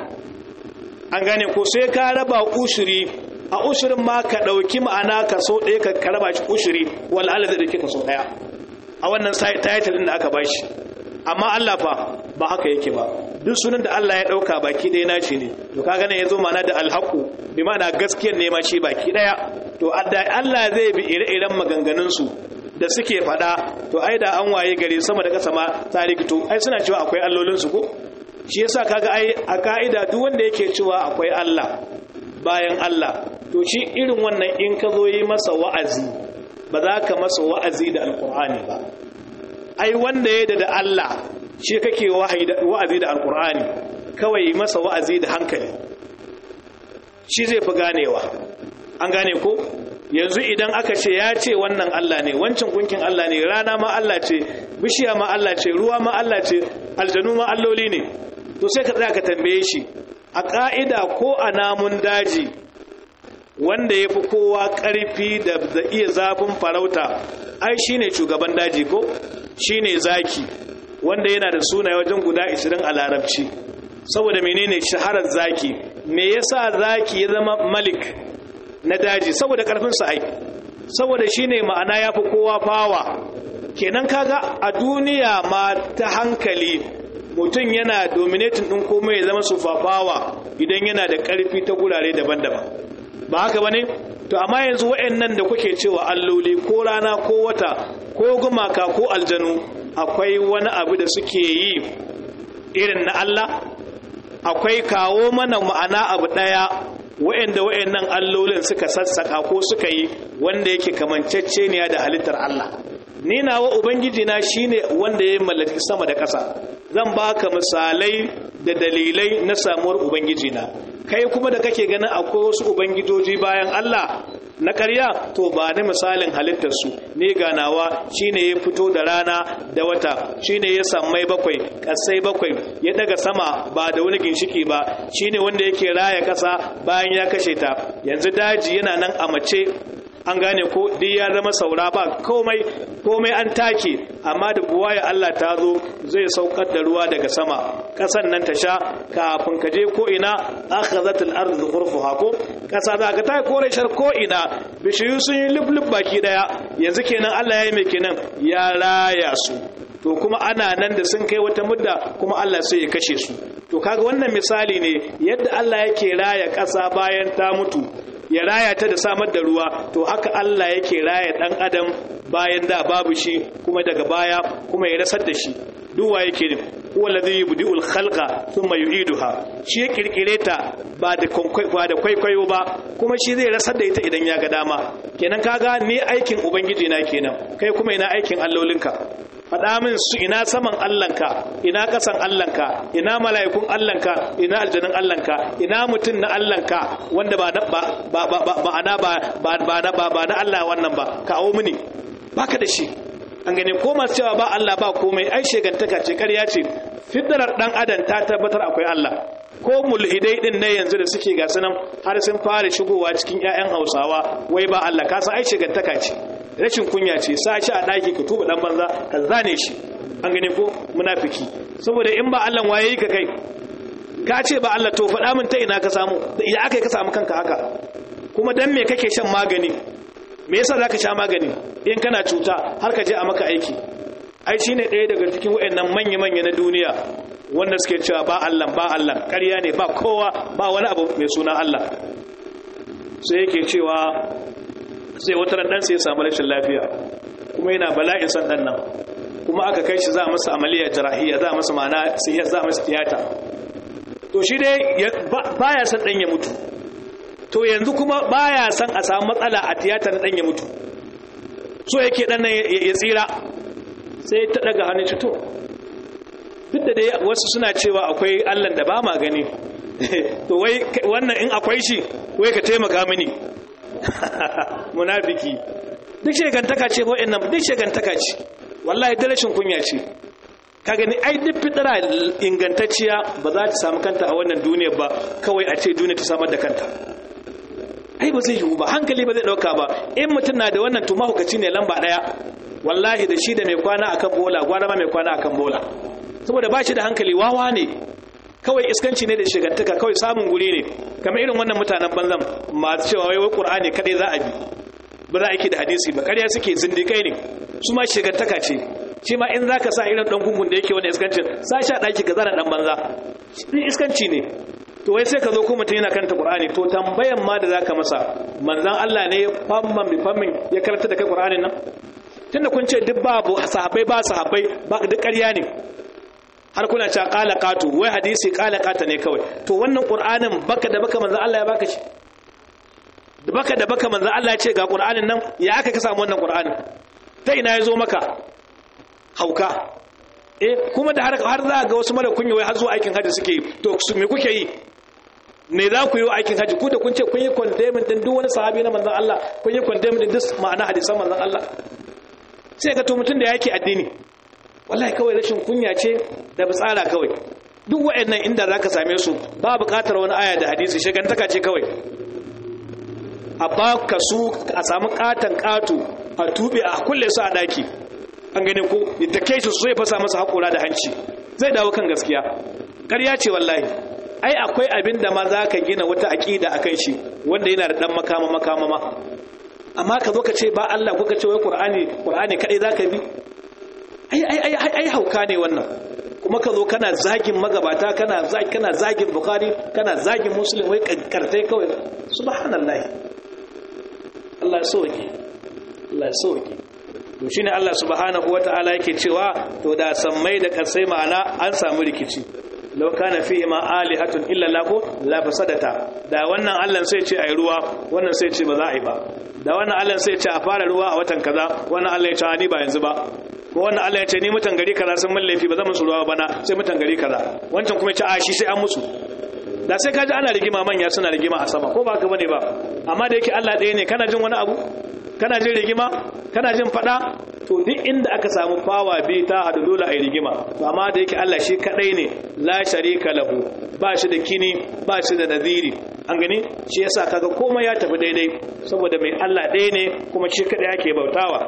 an gane ko sai ka raba ushuri a ushurin ma ka ɗauki ma'ana kaso ɗaya ka raba shi ushuri wal Allah zai ɗauki kaso ɗaya a wannan title ɗin da aka bashi amma Allah fa ba haka yake ba duk sunan da Allah ya ɗauka baki ɗaya nashi ne to kaga nan yazo ma'ana da alhaqu bi ma'ana gaskiyar ne ma shi baki ɗaya to Allah zai bi ire-iren maganganun su da suke fada to ai da an waye gari sama da kasa ma ta rikito ai suna cewa akwai allolinsu ko shi yasa kaga ai a ka'ida duk wanda yake cewa akwai Allah bayan Allah to shi irin wannan in ka zo yi masa wa'azi ba za ka masa wa'azi da alkur'ani ba ai wanda ya da Allah shi kake wa'azi da alkur'ani kawai masa wa'azi da hankali shi zai fi ganewa an gane ko yanzu idan aka ce ya ce wannan Allah ne wancan gunkin Allah ne rana ma Allah ce bishiya ma Allah ce ruwa ma Allah ce aljanu ma alloli ne to sai ka tsaya ka tambaye shi a ka'ida ko a namun daji wanda ya fi kowa ƙarfi da iya zafin farauta ai shine shugaban daji ko shine zaki wanda yana da suna wajen guda 20 a larabci saboda menene shaharar zaki me yasa zaki ya zama malik na daji saboda karfinsa ai saboda shine ma'ana yafi kowa fawa kenan kaga a duniya ma ta hankali mutum yana dominating din komai ya zama sufafawa idan yana da karfi ta gurare daban-daban ba haka bane to amma yanzu waɗannan da kuke cewa alloli ko rana ko wata ko gumaka ko aljanu akwai wani abu da suke yi irin na Allah akwai kawo mana ma'ana abu ɗaya wa'anda wa'annan allolin suka sassaka ko suka yi wanda yake kamanceceniya da halittar Allah ni nawa ubangiji na shine wanda ya mallaki sama da ƙasa zan baka misalai da dalilai na samuwar ubangiji na kai kuma da kake ganin akwai wasu ubangijoji bayan Allah na ƙarya to ba ni misalin halittarsu ne ganawa shine ya fito da rana da wata shine ya sammai bakwai ƙasai bakwai ya daga sama ba da wani ginshiki ba shine wanda yake raya ƙasa bayan ya kashe ta yanzu daji yana nan a mace an gane ko duk ya zama saura ba komai komai an take amma da buwaya Allah ta zo zai saukar da ruwa daga sama kasan nan ta sha kafin ka je ko ina akhazat al-ard ghurfuha ko kasa za ka ta kore shar ko ina bishiyu sun yi lublub baki daya yanzu kenan Allah ya yi mai kenan ya raya su to kuma ana nan da sun kai wata mudda kuma Allah sai ya kashe su to kaga wannan misali ne yadda Allah yake raya kasa bayan ta mutu ya raya ta da samar da ruwa to haka Allah yake raya dan adam bayan da babu shi kuma daga baya kuma ya rasar da shi duwa yake ne huwa ladhi yubdi'ul khalqa thumma yu'iduha shi ya kirkire ta ba da ba da kwaikwayo ba kuma shi zai rasar da ita idan ya ga dama kenan kaga ni aikin ubangiji na kenan kai kuma ina aikin allolinka faɗa min su ina saman Allahnka ina ƙasan Allahnka ina mala'ikun Allahnka ina aljanun Allahnka ina mutum na Allahnka wanda ba ba ba ba ba ana ba ba ba ba ba na Allah wannan ba kawo mini baka da shi an gane ko masu cewa ba Allah ba komai ai shegantaka ce ƙarya ce fiddarar dan adam ta tabbatar akwai Allah ko mulhidai din ne yanzu da suke ga sunan har sun fara shigowa cikin ƴaƴan Hausawa wai ba Allah ka san ai shegantaka ce rashin kunya ce sa shi a daki ka tuba dan banza ka zane shi an gane ko munafiki saboda in ba Allah waye ka kai ka ce ba Allah to faɗa min ta ina ka samu ya aka ka samu kanka haka kuma dan me kake shan magani me yasa zaka sha magani in kana cuta har ka je a maka aiki ai shine ɗaya daga cikin wayannan manya-manya na duniya wanda suke cewa ba Allah ba Allah ƙarya ne ba kowa ba wani abu mai suna Allah sai yake cewa sai wata ran sai ya samu rashin lafiya kuma yana bala'in san dan nan kuma aka kai shi za a masa amaliya jarahiya za a masa ma'ana sai ya za a masa tiyata to shi dai baya san dan ya mutu to yanzu kuma baya san a samu matsala a tiyata na dan ya mutu so yake dan nan ya tsira sai ta daga hannun shi to duk da dai wasu suna cewa akwai Allah da ba ma gani to wai wannan in akwai shi wai ka taimaka mini munafiki duk shegantaka ce ko nan duk shegantaka ce wallahi da rashin kunya ce ka gani ai duk fitara ingantacciya ba za ta samu kanta a wannan duniyar ba kawai a ce duniya ta samar da kanta ai ba zai yiwu ba hankali ba zai dauka ba in mutum na da wannan to mahukaci ne lamba daya wallahi da shi da mai kwana akan bola gwara ma mai kwana akan bola saboda ba shi da hankali wawa ne kawai iskanci ne da shigantaka kawai samun guri ne kamar irin wannan mutanen banzan masu cewa wai wai qur'ani kadai za a bi ba za a yi da hadisi ba ƙarya suke zindikai ne su ma shigantaka ce shi ma in zaka sa irin dan gungun da yake wannan iskancin sa shi a daki ka zana dan banza din iskanci ne to wai sai ka zo ko mutum yana karanta qur'ani to tambayan ma da zaka masa manzon Allah ne famman bi fammin ya karanta da kai qur'anin nan tunda kun ce duk babu sahabbai ba sahabbai ba duk ƙarya ne har kuna cewa qala qatu wai hadisi qala qata ne kawai to wannan qur'anin baka da baka manzon Allah ya baka shi da baka da baka manzon Allah ya ce ga qur'anin nan ya aka ka samu wannan qur'anin ta ina ya zo maka hauka eh kuma da har har za ga wasu mara kunya wai har zuwa aikin haji suke yi to me kuke yi me za ku yi aikin haji ku da kun ce kun yi condemn din duk wani sahabi na manzon Allah kun yi condemn din duk ma'ana hadisan manzon Allah sai ga to mutun da yake addini wallahi kawai rashin kunya ce da tsara kawai duk waɗannan inda zaka same su ba buƙatar wani aya da hadisi shagantaka ce kawai a baka su a samu katan katu a tube a kulle su a daki an gane ko da kai su sai fasa masa hakura da hanci zai dawo kan gaskiya ƙarya ce wallahi ai akwai abin da ma za ka gina wata aƙida akan shi wanda yana da ɗan makama makama ma amma ka zo ka ce ba Allah ko ka ce wai Qur'ani Qur'ani kadai zaka bi ai ai ai ai hauka ne wannan kuma ka zo kana zagin magabata kana zagin kana zagin Bukhari kana zagin Muslim wai kartai kawai subhanallahi Allah ya soke Allah ya soke to shine Allah subhanahu wataala yake cewa to da sammai da kasai ma'ana an samu rikici law kana fihi ma alihatun illa lahu la fasadata da wannan Allah sai ce ayi ruwa wannan sai ce ba za a yi ba da wannan Allah sai ce a fara ruwa a watan kaza wannan Allah ya ce ni ba yanzu ba ko wannan Allah ya ce ni mutan gari kaza sun mallafi ba zan musu ruwa bana sai mutan gari kaza wancan kuma ya ce a shi sai an musu da sai kaji ana rigima manya suna rigima a sama ko ba ka bane ba amma da yake Allah ɗaya ne kana jin wani abu kana jin rigima kana jin fada to duk inda aka samu fawa bi ta hadu dole a yi rigima to amma da yake Allah shi kadai ne la sharika lahu ba shi da kini ba shi da nadiri an gani shi yasa kaga komai ya tafi daidai saboda mai Allah ɗaya ne kuma shi kadai yake bautawa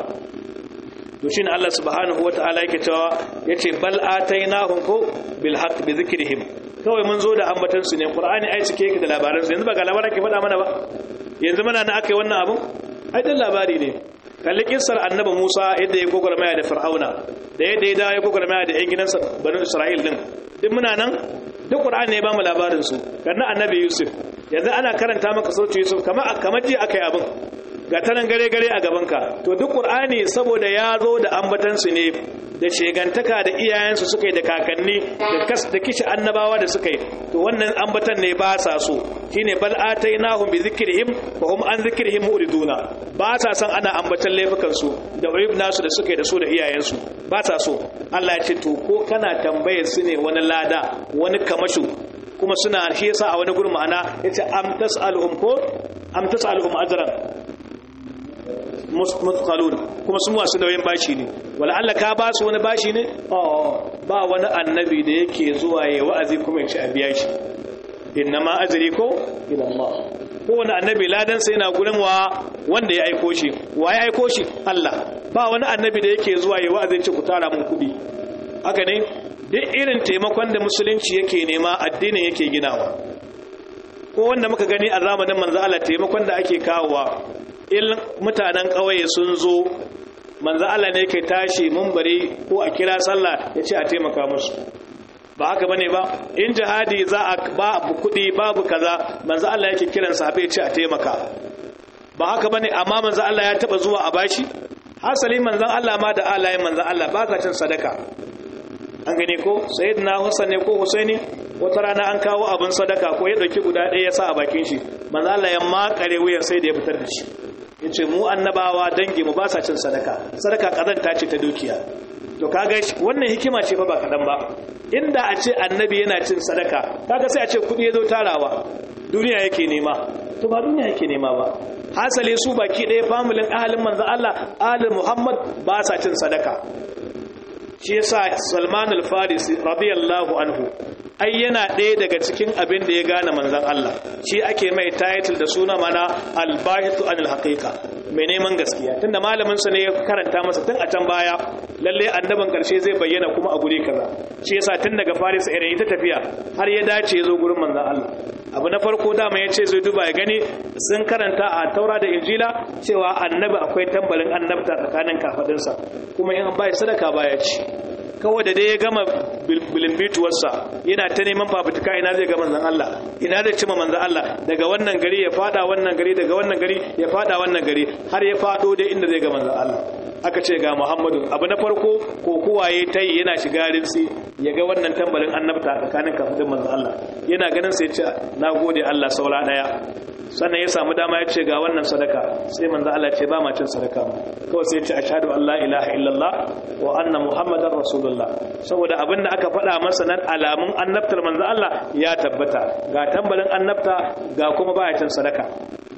to shine Allah subhanahu wataala yake cewa yace bal atainahum ko bil haqq bi zikrihim kawai mun zo da ambatan su ne qur'ani ai cike yake da labaran su yanzu ba ga labaran ke faɗa mana ba yanzu muna na akai wannan abun ai dan labari ne kalli kissar annabi Musa yadda ya gogormaya da Fir'auna da yadda ya dawo ya gogormaya da ƴan gidansa banu Isra'il din duk muna nan duk Qur'ani ya ba mu labarin su kanna annabi Yusuf yanzu ana karanta maka sautin Yusuf kamar kamar ji akai abin ga tanan gare gare a gaban ka to duk Qur'ani saboda ya zo da ambatan su ne da shegantaka da iyayensu suka yi da kakanni da kas da kishi annabawa da suka yi to wannan ambatan ne ba sa so shine bal atainahum bi zikrihim wa hum an zikrihim muriduna ba sa san ana ambatan laifukan su da uyub nasu da suka yi da su da iyayensu ba sa so Allah ya ce to ko kana tambayar su ne wani lada wani kamashu kuma suna shi yasa a wani gurin ma'ana yace am tasaluhum ko am tasaluhum ajran mutqalun kuma sun wasu nauyin bashi ne wala Allah ka ba su wani bashi ne ba wani annabi da yake zuwa yayi wa'azi kuma ya ci a biya shi innama ajri ko ila Allah ko wani annabi ladan sai yana gurin wa wanda ya aiko shi wa ya aiko shi Allah ba wani annabi da yake zuwa yayi wa'azi ce ku tara mun kudi haka ne duk irin taimakon da musulunci yake nema addinin yake ginawa ko wanda muka gani a zamanin manzo Allah taimakon da ake kawowa in mutanen ƙauye sun zo manzo Allah ne ke tashi bari ko a kira sallah ya ce a taimaka musu ba haka bane ba in jihadi za a ba kuɗi babu kaza manzo Allah yake kiran sahabbai ya ce a taimaka ba haka bane amma manzo Allah ya taba zuwa a bashi hasali manzon Allah ma da alayen manzon Allah ba ka cin sadaka an gane ko sayyidina Hassan ne ko Husaini wata rana an kawo abin sadaka ko ya dauki guda ɗaya ya sa a bakin shi manzo Allah ya makare wuyan sai da ya fitar da shi yace mu annabawa dangi mu ba sa cin sadaka sadaka kazanta ce ta dukiya to kaga wannan hikima ce fa ba kadan ba inda a ce annabi yana cin sadaka kaga sai a ce kudi yazo tarawa duniya yake nema to ba duniya yake nema ba hasale su baki ɗaya familin ahalin manzo Allah ahalin Muhammad ba sa cin sadaka shi yasa Salman al-Farisi radiyallahu anhu ai yana ɗaya daga cikin abin da ya gane manzan Allah shi ake mai title da suna mana albahitu anil haqiqa mai neman gaskiya tunda malamin sa ne ya karanta masa tun a can baya lalle annaban karshe zai bayyana kuma a guri kaza shi yasa tun daga Faris irin ita tafiya har ya dace ya zo gurin manzan Allah abu na farko dama ya ce zai duba ya gani sun karanta a taura da injila cewa annabi akwai tambalin annabta tsakanin kafadinsa kuma in bai sadaka baya ci kawai da dai ya gama bilimbituwarsa yana ta neman fafutuka ina zai ga manzan Allah ina zai cima manzan Allah daga wannan gari ya fada wannan gari daga wannan gari ya fada wannan gari har ya fado dai inda zai ga manzan Allah aka ce ga Muhammadu abu na farko ko kuwaye ta yi yana shiga rinsi ya ga wannan tambarin annabta tsakanin kafin manzan Allah yana ganin sai ce na gode Allah saura daya sannan ya samu dama ya ce ga wannan sadaka sai manzo Allah ce ba ma cin sadaka kawai sai ya ce ashhadu an la ilaha illallah wa anna muhammadar rasulullah saboda abinda aka faɗa masa nan alamun annabtar manzo Allah ya tabbata ga tambalin annabta ga kuma baya cin sadaka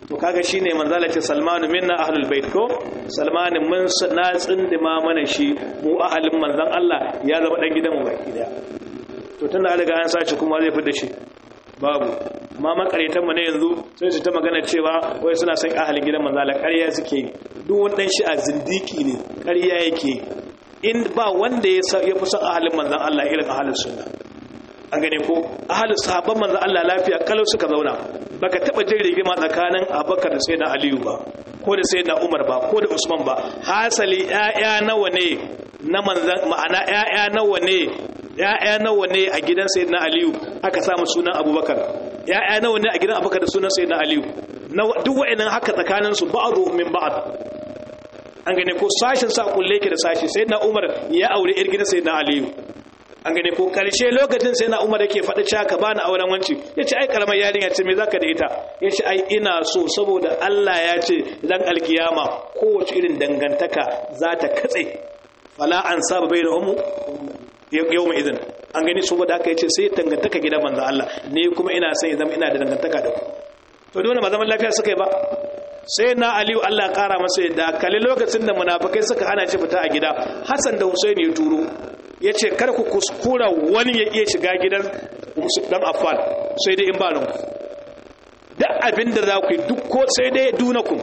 to kaga shine manzala ce salmanu minna ahlul bait ko salmanu mun na tsindima mana shi mu ahalin manzon Allah ya zama dan gidan mu baki daya to tunda an riga an sace kuma zai fita shi babu amma makaretan mu ne yanzu sai su ta magana cewa wai suna son ahalin gidan manzon Allah ƙarya suke duk wani dan shi a zindiki ne ƙarya yake in ba wanda ya fi son ahalin manzon Allah irin ahalin sunna an gane ko ahalin sahabban manzon Allah lafiya kalau suka zauna baka taba jin rigima tsakanin Abubakar da Sayyidina Aliyu ba ko da Sayyidina Umar ba ko da Usman ba hasali ƴaƴa nawa ne na manzon ma'ana ƴaƴa nawa ne ƴaƴa nawa ne a gidan Sayyidina Aliyu aka samu sunan Abubakar ƴaƴa nawa ne a gidan Abubakar da sunan Sayyidina Aliyu duk wa'annan haka tsakanin su ba'dhu min ba'd an gane ko sashin sa kulle ke da sashi Sayyidina Umar ya aure ƴar gidan Sayyidina Aliyu an gane ko karshe lokacin sai na umar yake faɗi cewa ka bani auren wanci ya ce ai karamar yarinya ce me zaka da ita ya ce ai ina so saboda Allah ya ce idan alkiyama kowace irin dangantaka za ta katse fala an saba bai da umu yau mai izin an gani saboda haka ya ce sai dangantaka gidan manzo Allah ne kuma ina son ya zama ina da dangantaka da ku to dole ba zaman lafiya suka yi ba sai na aliyu Allah kara masa yadda kalli lokacin da munafikai suka hana shi fita a gida Hassan da Hussein ya turo ya ce kar ku kuskura wani ya iya shiga gidan dan affan sai dai in ba nan da abin da za ku yi duk ko sai dai dunakum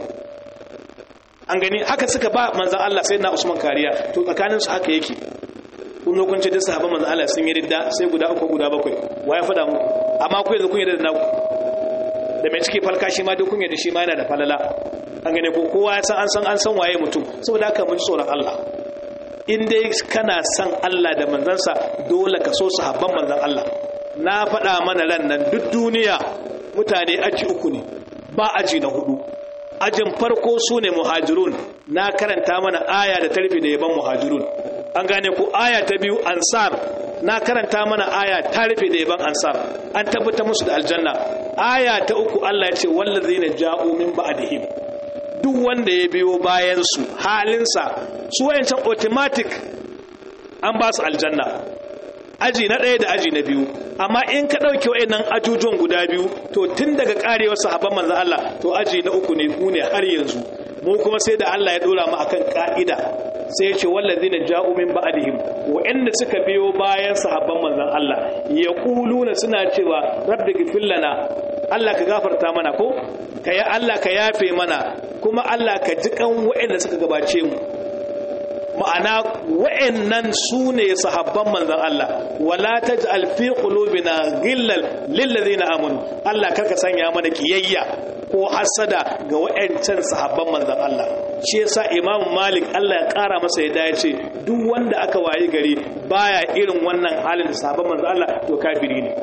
an gani haka suka ba manzan Allah sai na Usman kariya to tsakaninsu haka yake kun zo kun ce duk sahabban manzan Allah sun yi ridda sai guda uku guda bakwai wa ya faɗa muku amma ku yanzu kun yi da naku da mai cike falka shi ma duk kun yi da shi ma yana da falala an gane ko kowa ya san an san an san waye mutum saboda haka mun tsoron Allah in dai kana son Allah da manzansa dole ka so sahabban manzan Allah na faɗa mana ran nan duk duniya mutane aji uku ne ba aji na hudu ajin farko su ne muhajirun na karanta mana aya da tarfi da yaban muhajirun an gane ku aya ta biyu ansar na karanta mana aya ta rufe da yaban ansar an tabbata musu da aljanna aya ta uku Allah ya ce wallazina ja'u min ba'dihim duk wanda ya biyo bayan su halinsa su wayancan automatic an ba su aljanna aji na ɗaya da aji na biyu amma in ka ɗauke wayannan ajujuwan guda biyu to tun daga ƙarewar sahabban manzon Allah to aji na uku ne ku ne har yanzu mu kuma sai da Allah ya dora mu akan ka'ida sai ya ce wallazina ja'u min ba'dihim wa'anda suka biyo bayan sahabban manzon Allah yaquluna suna cewa rabbi ghfir lana Allah ka gafarta mana ko ka ya Allah ka yafe mana kuma Allah ka ji kan wa'anda suka gabace mu ma'ana wa'annan su ne sahabban manzon Allah wala taj'al fi qulubina ghillal lil ladina amanu Allah karka sanya mana kiyayya ko hasada ga wa'ancan sahabban manzon Allah shi yasa Imam Malik Allah ya kara masa yadda ya ce duk wanda aka wayi gari baya irin wannan halin da sahabban manzon Allah to kafiri ne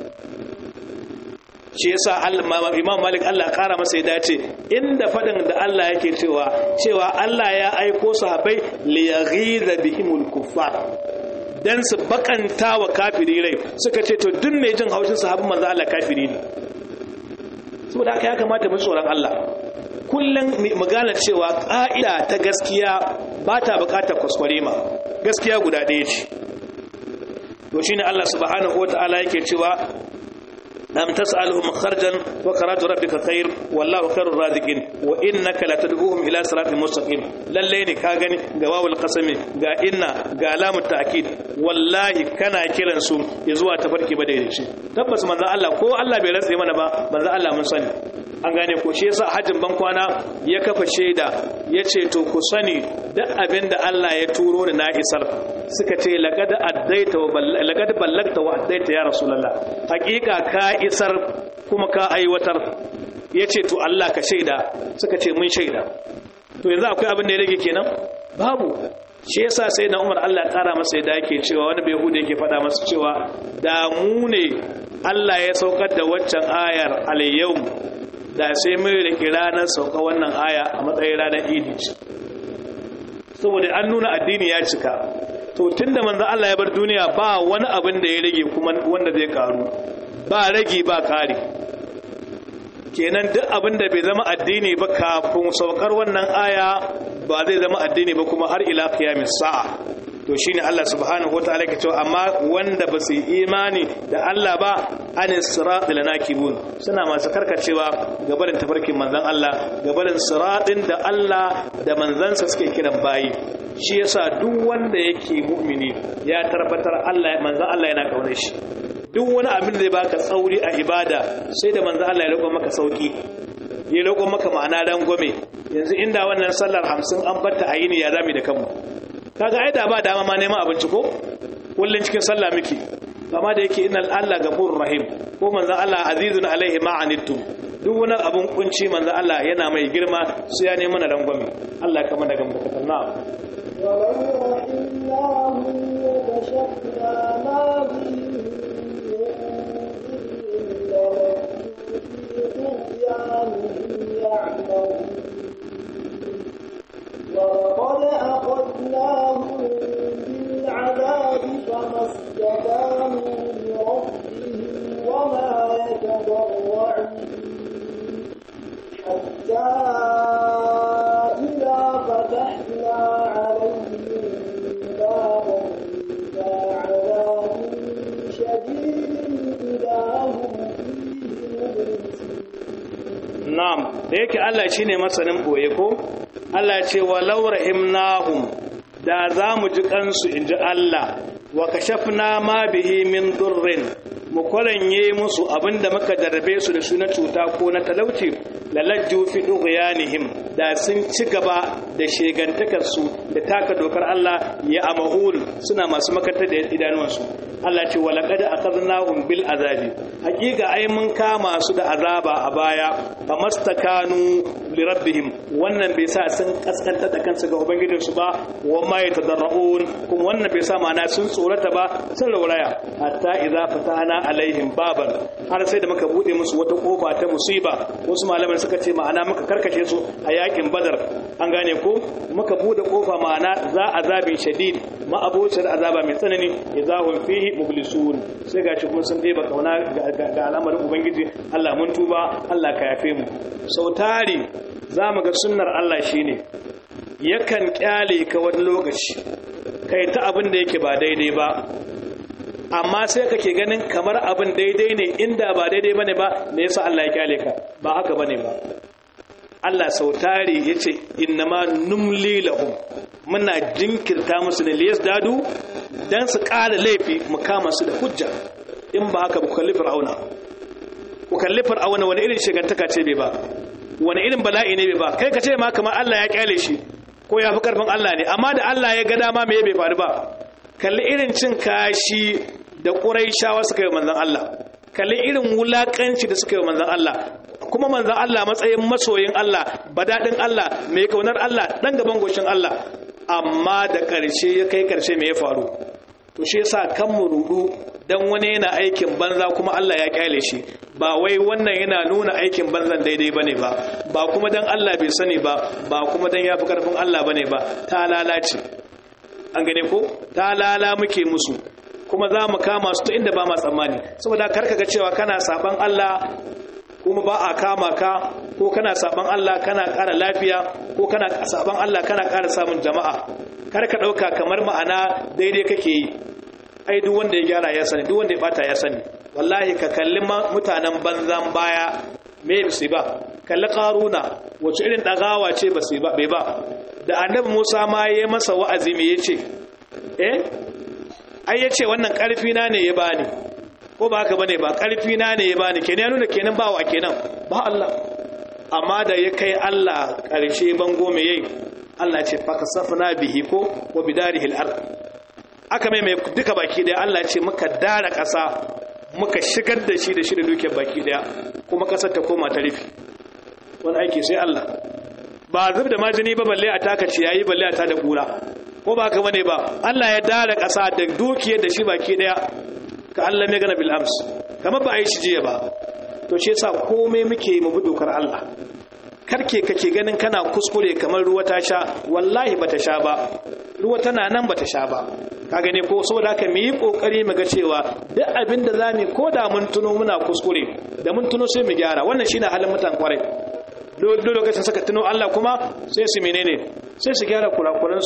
shi yasa Imam Malik Allah ya kara masa yadda ya ce inda fadin da Allah yake cewa cewa Allah ya aiko sahabbai li yaghiza bihimul kuffar dan su bakanta wa kafiri rai suka ce to duk mai jin haushin sahabban manzon Allah kafiri ne saboda haka ya kamata mu tsoron Allah kullum mu gane cewa ƙa'ida ta gaskiya ba ta buƙatar kwaskware ma gaskiya guda ɗaya ce to shine Allah subhanahu wata'ala yake cewa am tas'aluhum kharjan wa karatu rabbika khair wallahu khairur raziqin wa innaka latad'uhum ila siratin mustaqim lalle ne ka gani ga wawul qasami ga inna ga lamu ta'kid wallahi kana kiran su ya zuwa tafarki ba daidai tabbas manzo Allah ko Allah bai ratse mana ba manzo Allah mun sani an gane ko shi yasa hajjin ban kwana ya kafa shaida yace to ku sani duk abinda Allah ya turo ni na isar suka ce laqad addaita wa laqad ballagta wa addaita ya rasulullah hakika ka isar kuma ka aiwatar yace to Allah ka shaida suka ce mun shaida to yanzu akwai abin da ya rage kenan babu shi yasa sai na Umar Allah ya kara masa yadda yake cewa wani bai hude yake faɗa masa cewa da mu ne Allah ya saukar da waccan ayar al-yawm da sai mai rike ranar sauka wannan aya a matsayin ranar idi saboda an nuna addini ya cika to tunda manzo Allah ya bar duniya ba wani abin da ya rage kuma wanda zai karu ba rage ba kare kenan duk abin da bai zama addini ba kafin saukar wannan aya ba zai zama addini ba kuma har ila qiyamis sa'a to to shine Allah subhanahu wataala ke cewa amma wanda ba su imani da Allah ba an siratil nakibun suna masu karkacewa gabarin tafarkin manzon Allah gabarin siratin da Allah da manzansa suke kiran bayi shi yasa duk wanda yake mu'mini ya tabbatar Allah manzon Allah yana kaunar shi duk wani abin da zai baka tsauri a ibada sai da manzon Allah ya roƙa maka sauki ya roƙo maka ma'ana rangwame yanzu inda wannan sallar hamsin an batta a yini ya zami da kanmu kaga ai da ba dama ma neman abinci ko kullun cikin sallah miki amma da yake innal Allah gafurur rahim ko manzon Allah azizun alaihi ma anittum duk wani abun kunci manzon Allah yana mai girma su ya nemi rangwame Allah kama daga mutakatan na ولو رحمناه وكشفنا ما به ولقد أخذناهم بالعذاب فما استكانوا لربهم وما يتضرعون حتى إذا فتحنا عليهم بابا ذا عذاب شديد إذا هم فيه مبلسون na'am da yake Allah shine masanin boye ko Allah ce walau rahimnahum da za mu ji kansu inji Allah wa kashafna ma bihi min durrin mu kwaranye musu abinda muka darbe su da su na cuta ko na talauci lalajju fi dughyanihim da sun ci gaba da shegantakar su da taka dokar Allah ya amahul suna masu makantar da idanuwansu Allah ce wa laqad akhadnahum bil azabi hakika ai mun kama su da azaba a baya famastakanu li rabbihim wannan bai sa sun kaskanta da kansu ga ubangijin su ba wa ma yatadarrun kuma wannan bai sa ma'ana sun tsorata ba sun rauraya hatta idza fatahna alaihim baban har sai da muka bude musu wata kofa ta musiba wasu malaman suka ce ma'ana muka karkashe su a yakin badar an gane ko muka bude kofa ma'ana za azabin shadid ma abocin azaba mai tsanani idza hum fihi mublisun sai gashi kuma sun deba kauna ga al'amarin ubangiji Allah mun tuba Allah ka yafe mu sautari zamu ga sunnar Allah shine yakan kyale ka wani lokaci kai ta abin da yake ba daidai ba amma sai kake ganin kamar abin daidai ne inda ba daidai bane ba me yasa Allah ya kyale ka ba haka bane ba Allah sautari yace innama numli lahum muna jinkirta musu ne liyas dadu dan su ƙara laifi mu kama su da hujja in ba haka ku kalli fir'auna ku kalli fir'auna wani irin shigantaka ce bai ba wani irin bala'i ne bai ba kai ka ce ma kamar Allah ya kyale shi ko ya fi karfin Allah ne amma da Allah ya ga dama me bai faru ba kalli irin cin kashi da ƙuraishawa suka yi manzon Allah kalli irin wulakanci da suka yi manzon Allah kuma manzon Allah matsayin masoyin Allah badadin Allah mai kaunar Allah dan gaban goshin Allah amma da ƙarshe ya kai ƙarshe me ya faru to shi yasa kan mu rudu dan wani yana aikin banza kuma Allah ya kyale shi ba wai wannan yana nuna aikin banzan daidai bane ba ba kuma dan Allah bai sani ba ba kuma dan yafi karfin Allah bane ba ta lalace an gane ko ta lala muke musu kuma za mu kama su ta inda ba ma tsammani saboda karka ga cewa kana saban Allah kuma ba a kama ka ko kana saban Allah kana ƙara lafiya ko kana saban Allah kana ƙara samun jama'a kar ka ɗauka kamar ma'ana daidai kake yi ai duk wanda ya gyara ya sani duk wanda ya bata ya sani wallahi ka kalli mutanen banzan baya me su ba kalli karuna wace irin ɗagawa ce ba su ba bai ba da annabi Musa ma ya masa wa'azi me yace eh ai yace wannan ƙarfi na ne ya bani ko ba haka bane ba ƙarfi na ne ya bani kenan ya nuna kenan ba wa kenan ba Allah amma da ya kai Allah ƙarshe bango me yayi Allah ce fakasafna bihi ko wa bidarihi al-ard aka mai mai duka baki daya Allah ce muka dara ƙasa muka shigar da shi da shi da dukiyar baki daya kuma ƙasar ta koma ta rufe wani aiki sai Allah ba zub da majini ba balle a taka ciyayi balle a tada kura ko ba haka bane ba Allah ya dara ƙasa da dukiyar da shi baki daya ka Allah mai gana bil ams kamar ba a yi shi jiya ba to shi yasa komai muke mu bi dokar Allah karke kake ganin kana kuskure kamar ruwa ta sha wallahi bata sha ba ruwa tana nan bata sha ba ka gane ko saboda haka mu yi kokari mu ga cewa duk abin da zamu ko da mun tuno muna kuskure da mun tuno sai mu gyara wannan shine halin mutan kwarai duk lokacin suka tuno Allah kuma sai su menene sai su gyara kurakuran su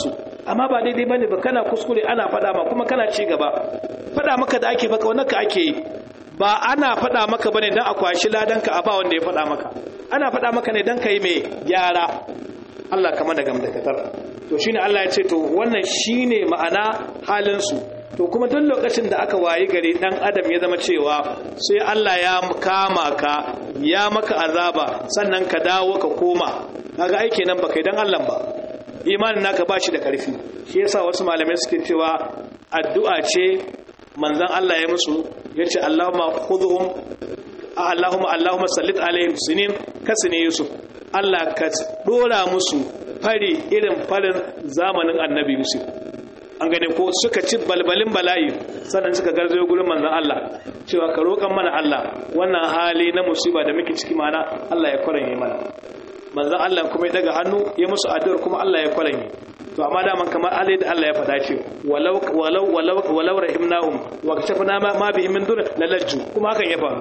amma ba daidai bane ba kana kuskure ana faɗa ma kuma kana ci gaba faɗa maka da ake baka wannan ka ake yi ba ana faɗa maka bane dan a kwashi ladanka a ba wanda ya faɗa maka ana faɗa maka ne dan kai mai gyara Allah kama da gamdakatar to shine Allah ya ce to wannan shine ma'ana halin su to kuma duk lokacin da aka wayi gari dan adam ya zama cewa sai Allah ya kama ka ya maka azaba sannan ka dawo ka koma kaga aiki nan baka dan Allah ba imanin naka bashi da karfi shi yasa wasu malamai suke cewa addu'a ce manzon Allah ya musu yace Allahumma khudhum Allahumma Allahumma sallit alaihim sinin kasne Yusuf Allah ka dora musu fari irin farin zamanin Annabi Yusuf an gane ko suka ci balbalin bala'i sannan suka garzayo gurin manzon Allah cewa ka roƙan mana Allah wannan hali na musiba da muke ciki mana Allah ya kwaranye mana manzon Allah kuma ya daga hannu ya musu addu'ar kuma Allah ya kwaranye to amma daman kamar alai da Allah ya faɗa ce walau walau walau walau rahimnahum wa kashafna ma, ma bihim min dur lalajju kuma hakan ya faru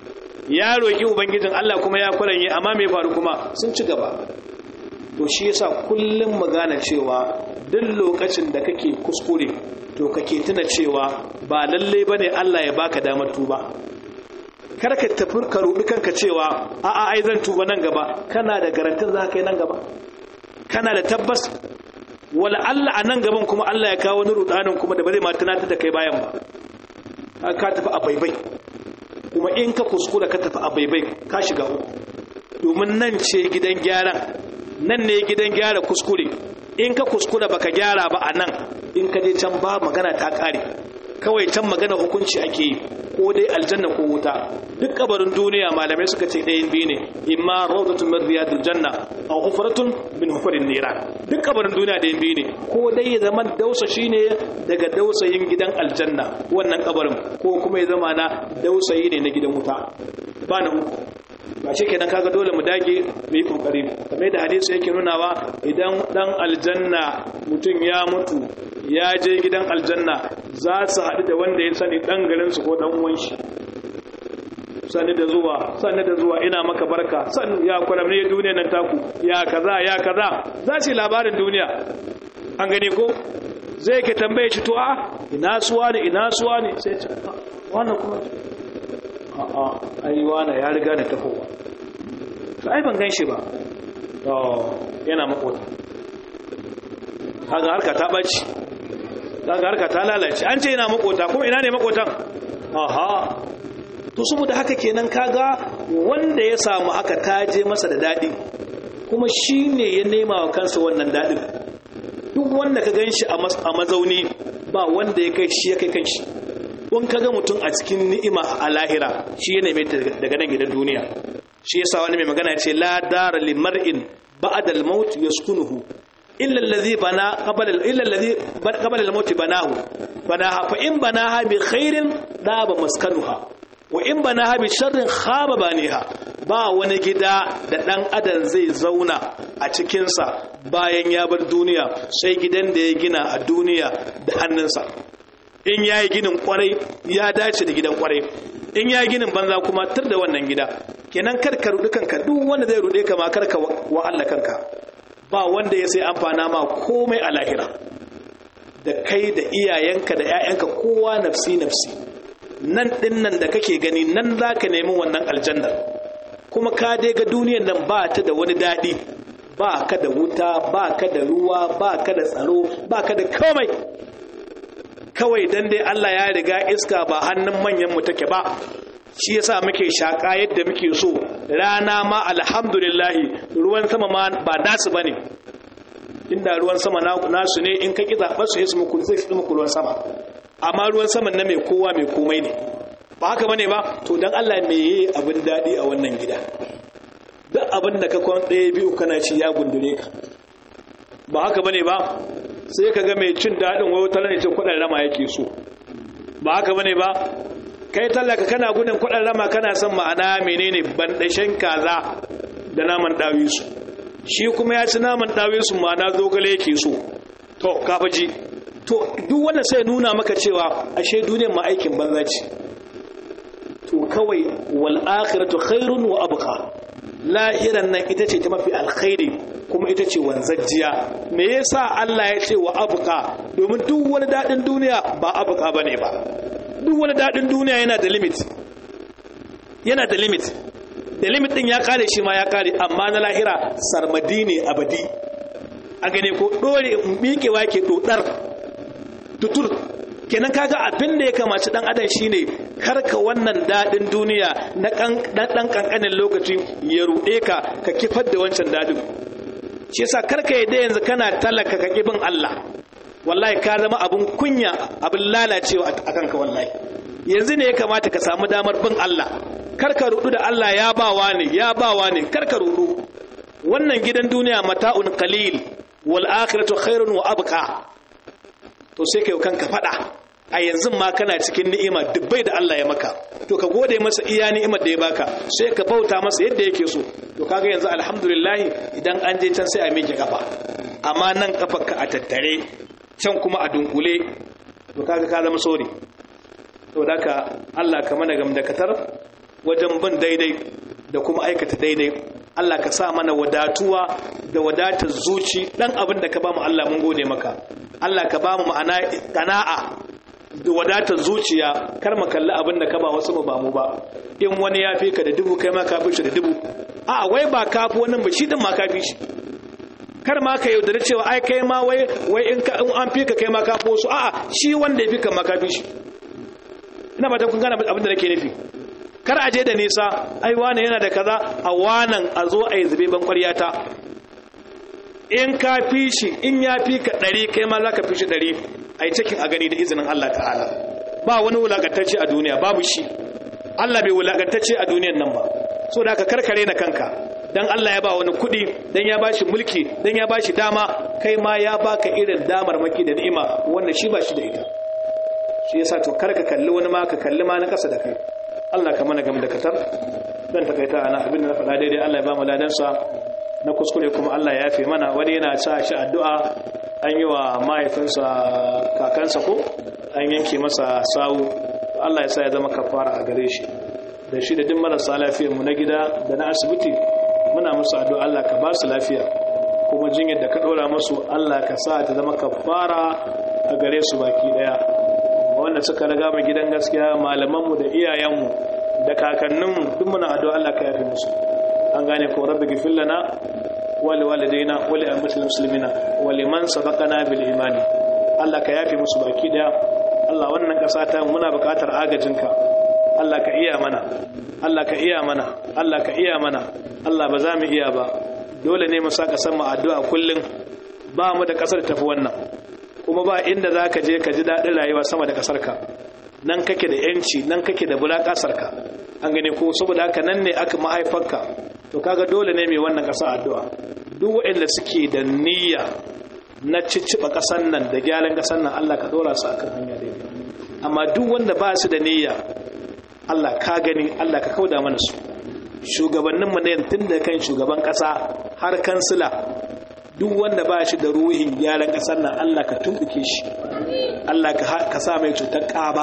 ya roki ubangijin Allah kuma ya kwaranye amma me faru kuma sun ci gaba to shi yasa kullum magana cewa duk lokacin da kake kuskure to kake tuna cewa ba lalle bane Allah ya baka damar tuba kar ka tafi ka rubi kanka cewa a a ai zan tuba nan gaba kana da garantin za ka yi nan gaba kana da tabbas wala Allah a nan gaban kuma Allah ya kawo wani rudanin kuma da ba zai ma tunatar da kai bayan ba ka tafi a baibai kuma in ka kuskura ka tafi a baibai ka shiga uku domin nan ce gidan gyaran nan ne gidan gyara kuskure in ka kuskura baka gyara ba a nan in ka je can ba magana ta kare kawai can magana hukunci ake yi ko dai aljanna ko wuta duk kabarin duniya malamai suka ce ɗayan biyu ne imma rawdatun min riyadil janna aw hufratun min hufarin nira duk kabarin duniya ɗayan biyu ne ko dai ya zama dausa shine daga dausayin gidan aljanna wannan kabarin ko kuma ya zama na dausayi ne na gidan wuta ba na uku ba shi kenan kaga dole mu dage mu yi kokari kamar da hadisi yake nunawa idan dan aljanna mutum ya mutu ya je gidan aljanna za su haɗu da wanda ya sani ɗan garinsu ko ɗan uwan shi sani da zuwa sani da zuwa ina maka barka san ya kwalamne duniya nan taku ya kaza ya kaza za su yi labarin duniya an gani ko zai ke tambaye shi to a ina suwa ne ina suwa ne sai ce wannan kuma a a ai wani ya riga da tafowa to ai ban gan shi ba to yana makota kaga harka ta ɓaci kaga harka ta lalace an ce yana makota kuma ina ne makotan aha to saboda haka kenan kaga wanda ya samu haka taje masa da dadi kuma shine ya nema wa kansa wannan dadin duk wanda ka ganshi a mazauni ba wanda ya kai shi ya kai kanshi in kaga mutum a cikin ni'ima a lahira shi ya neme daga nan gidan duniya shi yasa wani mai magana ce la dara limar'in ba'da al-maut yaskunuhu illa allazi bana qabla illa allazi qabla al-maut banahu banaha fa in banaha bi khairin daba maskanuha wa in banaha bi sharrin khaba baniha ba wani gida da dan adam zai zauna a cikin sa bayan ya bar duniya sai gidan da ya gina a duniya da hannunsa in yayi ginin kwarai ya dace da gidan kwarai in ya ginin banza kuma tur da wannan gida kenan kar ka rudi kanka duk wanda zai rude ka ma kar ka wa Allah kanka ba wanda ya sai amfana ma komai a lahira da kai da iyayenka da 'ya'yanka kowa nafsi nafsi nan ɗin nan da kake gani nan za ka nemi wannan aljannar kuma ka dai ga duniyar nan ba ta da wani daɗi ba ka da wuta ba ka da ruwa ba ka da tsaro ba ka da komai kawai dan dai Allah ya riga iska ba hannun manyan mu take ba shi yasa muke shaka yadda muke so rana ma alhamdulillahi ruwan sama ma ba nasu bane inda ruwan sama nasu ne in ka ki zaɓar su yasu muku zai fi muku ruwan sama amma ruwan saman na mai kowa mai komai ne ba haka bane ba to dan Allah me yi abin daɗi a wannan gida duk abin da ka kwan ɗaya biyu kana ci ya gundure ka ba haka bane ba sai ka ga mai cin daɗin wayo talar ne ce kuɗin rama yake so ba haka bane ba kai tallaka kana gudun kuɗin rama kana son ma'ana menene bandashen kaza da naman ɗawisu shi kuma ya ci naman ɗawisu ma'ana zogale yake so to kafaji to duk wanda sai nuna maka cewa ashe duniyar ma aikin banza ce to kawai wal akhiratu khairun wa abqa lahiran nan ita ce ta mafi alkhairi kuma ita ce wanzajjiya me yasa Allah ya ce wa abuka domin duk wani dadin duniya ba abuka bane ba duk wani dadin duniya yana da limit yana da limit da limit din ya kare shi ma ya kare amma na lahira sarmadi ne abadi a gane ko dore miƙewa ke dodar tutur kenan kaga abin da ya kamaci dan adam shine karka wannan dadin duniya na dan kankanin lokaci ya rude ka ka kifar da wancan dadin shi yasa karka yadda yanzu kana talaka ka kibin Allah wallahi ka zama abun kunya abin lalacewa a kanka wallahi yanzu ne ya kamata ka samu damar bin Allah karka rudu da Allah ya bawa ne ya bawa ne karka rudu wannan gidan duniya mata'un qalil wal akhiratu khairun wa abqa to sai kai kanka fada a yanzu ma kana cikin ni'ima dubbai da Allah ya maka to ka gode masa iya ni'imar da ya baka sai ka bauta masa yadda yake so to kaga yanzu alhamdulillah idan an je can sai a miƙe kafa amma nan kafarka a tattare can kuma a dunkule to kaga ka zama sori to daka Allah ka mana gamdakatar wajen bin daidai da kuma aikata daidai Allah ka sa mana wadatuwa da wadatar zuci dan abin da ka ba mu Allah mun gode maka Allah ka ba mu ma'ana kana'a da wadatar zuciya kar mu kalli abin da ka ba wasu ba mu ba in wani ya fi ka da dubu kai ma ka fi shi da dubu a wai ba ka fi wannan ba shi din ma ka fi shi kar ma ka yaudare cewa ai kai ma wai wai in ka in an fi ka kai ma ka fi wasu a'a shi wanda ya fi ka ma ka fi shi ina ba ta kun gane abin da nake nufi kar a je da nisa ai wane yana da kaza a wanan a zo a yi zube ban ƙwaryata in ka fi shi in ya fi ka ɗari kai ma za ka fi shi ɗari a yi cikin a gani da izinin Allah ta'ala ba wani wulaƙantacce a duniya babu shi Allah bai wulaƙantacce a duniyan nan ba so da ka karkare na kanka dan Allah ya ba wani kuɗi dan ya ba shi mulki dan ya ba shi dama kai ma ya baka irin damar maki da ni'ima wanda shi ba shi da ita shi yasa to kar ka kalli wani ma ka kalli ma na ƙasa da kai Allah ka mana gam da katar dan takaita ana abin da na faɗa daidai Allah ya ba mu ladansa na kuskure kuma Allah ya yafe mana wani yana sa shi addu'a an yi wa mahaifinsa kakansa ko an yanke masa sawu Allah ya sa ya zama kafara a gare shi da shi da duk marasa lafiyar mu na gida da na asibiti muna musu addu'a Allah ka ba su lafiya kuma jinyar da ka ɗora musu Allah ka sa ta zama kafara a gare su baki daya wanda suka riga mu gidan gaskiya malamanmu da iyayenmu da kakanninmu duk muna addu'a Allah ka yafe musu an gane ko rabbi gifir lana wa li walidaina wa li ammatil muslimina wa liman sabaqana bil imani Allah ka yafe musu baki daya Allah wannan kasa ta muna buƙatar agajinka Allah ka iya mana Allah ka iya mana Allah ka iya mana Allah ba za mu iya ba dole ne mu saka san mu addu'a kullun ba mu da kasar tafi wannan kuma ba inda za ka je ka ji daɗin rayuwa sama da ƙasarka nan kake da yanci nan kake da bula ƙasarka an gane ko saboda haka nan ne aka mahaifarka to kaga dole ne mai wannan ƙasa addu'a duk waɗanda suke da niyya na cicciɓa ƙasar nan da gyaran ƙasar nan Allah ka ɗora su akan hanya daidai amma duk wanda ba su da niyya Allah ka gani Allah ka kauda mana su shugabanninmu na tun da kan shugaban ƙasa har kansila duk wanda ba shi da ruhin gyaran ƙasar nan Allah ka tumbuke shi Allah ka sa mai cutar ƙaba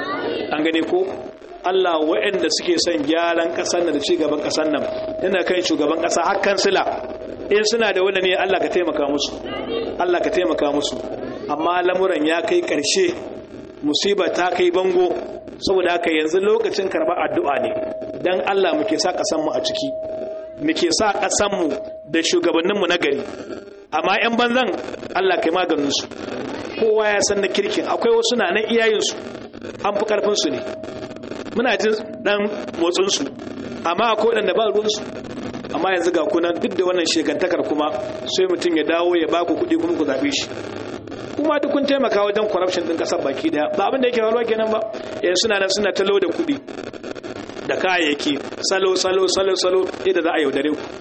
an gane ko Allah waɗanda suke son gyaran ƙasar nan da ci gaban ƙasar nan yana kai shugaban ƙasa har kansila in suna da wanda ne Allah ka taimaka musu Allah ka taimaka musu amma lamuran ya kai ƙarshe musiba ta kai bango saboda haka yanzu lokacin karɓar addu'a ne dan Allah muke sa ƙasar mu a ciki muke sa ƙasar mu da shugabanninmu na gari amma 'yan banzan Allah kai maganinsu kowa ya san na kirkin akwai wasu na nan iyayensu an fi karfinsu ne muna jin dan motsinsu amma akwai waɗanda ba ruwansu amma yanzu ga kunan duk da wannan shekantakar kuma sai mutum ya dawo ya baku kuɗi kuma ku zaɓe shi kuma duk kun taimaka wajen corruption ɗin ƙasar baki daya ba abin da yake faruwa kenan ba yanzu suna nan suna talo da kuɗi da kayayyaki salo salo salo salo yadda za a yaudare ku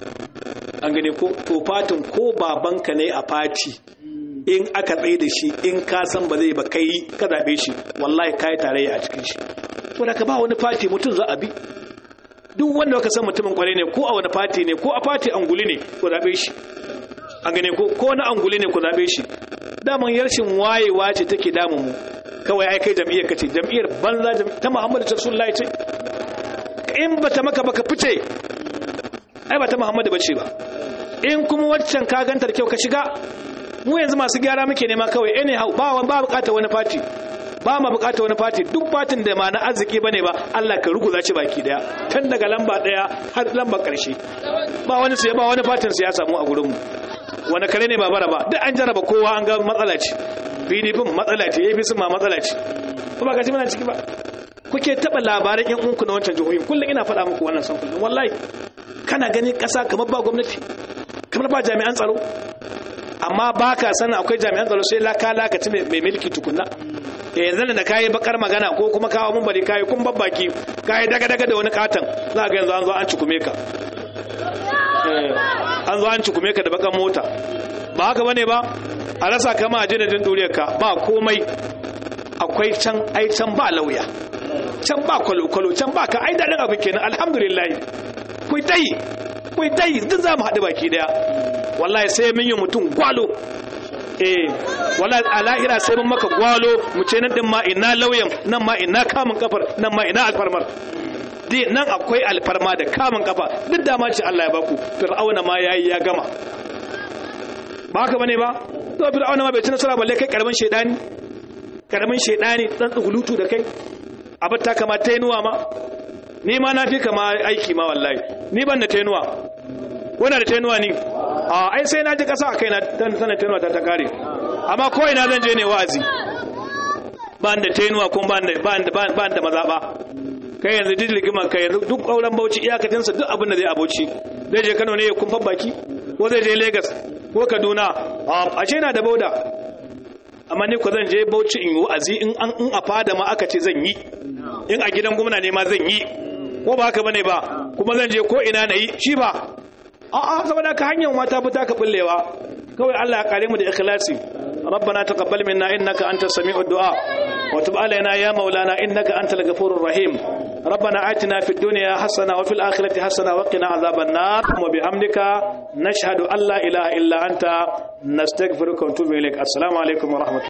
an gane ko to fatin ko babanka ne a fati in aka tsaye da shi in ka san ba zai ba kai ka zaɓe shi wallahi kai tarayya a cikin shi to da ka ba wani fati mutum za a bi duk wanda ka san mutumin kwarai ne ko a wani fati ne ko a fati anguli ne ko zaɓe shi an gane ko ko na anguli ne ku zaɓe shi daman yarshin wayewa ce take damun mu kawai ai kai jam'iyyar kace jam'iyyar banza ta Muhammadu Rasulullahi ce in bata maka baka fice ai ba ta Muhammadu bace ba in kuma waccan ka ganta da kyau ka shiga mu yanzu masu gyara muke nema kawai anyhow ba ba bukatar wani fati ba ma bukatar wani fati duk fatin da ma na arziki bane ba Allah ka ruguza ci baki daya tun daga lamba daya har lamba karshe ba wani sai ba wani fatin sai ya samu a gurin mu wani kare ne ba bara ba duk an jaraba kowa an ga matsala ce PDP matsala ce APC ma matsala ce kuma ga muna ciki ba kuke taba labaran yan uwanku na wancan jihohin kullum ina faɗa muku wannan san kullum wallahi kana gani ƙasa kamar ba gwamnati kamar ba jami'an tsaro amma ba ka sanin akwai jami'an tsaro sai laka lakaci mai milki tukunna eh yanzu da kayi bakar magana ko kuma kawo mun bari kayi kun babbaki kayi daga daga da wani katon za ga yanzu an zo an cikume ka an zo an cikume ka da bakan mota ba haka bane ba a rasa kama a jinadin duriyar ka ba komai akwai can ai can ba lauya can ba kwalo-kwalo can ba ka ai daɗin abin kenan alhamdulillah kuyi tayi kuyi tayi duk za mu haɗu baki daya wallahi sai mun yi mutum gwalo eh wallahi a lahira sai mun maka gwalo mu ce nan din ma ina lauyan nan ma ina kamun kafar nan ma ina alfarmar dai nan akwai alfarma da kamun kafa duk da ma ce Allah ya baku fir'auna ma yayi ya gama ba haka bane ba to fir'auna ma bai ci nasara balle kai karamin shedani karamin shedani dan tsugulutu da kai abatta kama tainuwa ma ni ma na fi kama aiki ma wallahi ni ban da tainuwa wanda da tainuwa ni a ai sai na ji kasa a kai na sanar tainuwa ta ta kare amma ko ina zan je ne wa'azi ba da tainuwa kuma ba da mazaɓa kai yanzu duk rigimar kai yanzu duk auren bauchi iyakacinsa duk abin da zai abauci zai je kano ne ya kumfan baki ko zai je lagos ko kaduna a ce na da bauda amma ni ko zan je bauchi in yi wa'azi in a fada ma aka ce zan yi in a gidan gwamna ne ma zan yi ko ba haka bane ba kuma zan je ko ina na yi shi ba a'a saboda ka hanyar mata fita ka bullewa kawai Allah ya kare mu da ikhlasi ربنا تقبل منا إنك أنت السميع الدعاء وتب علينا يا مولانا إنك أنت الغفور الرحيم ربنا آتنا في الدنيا حسنة وفي الآخرة حسنة وقنا عذاب النار وبحمدك نشهد أن لا إله إلا أنت نستغفرك ونتوب إليك السلام عليكم ورحمة الله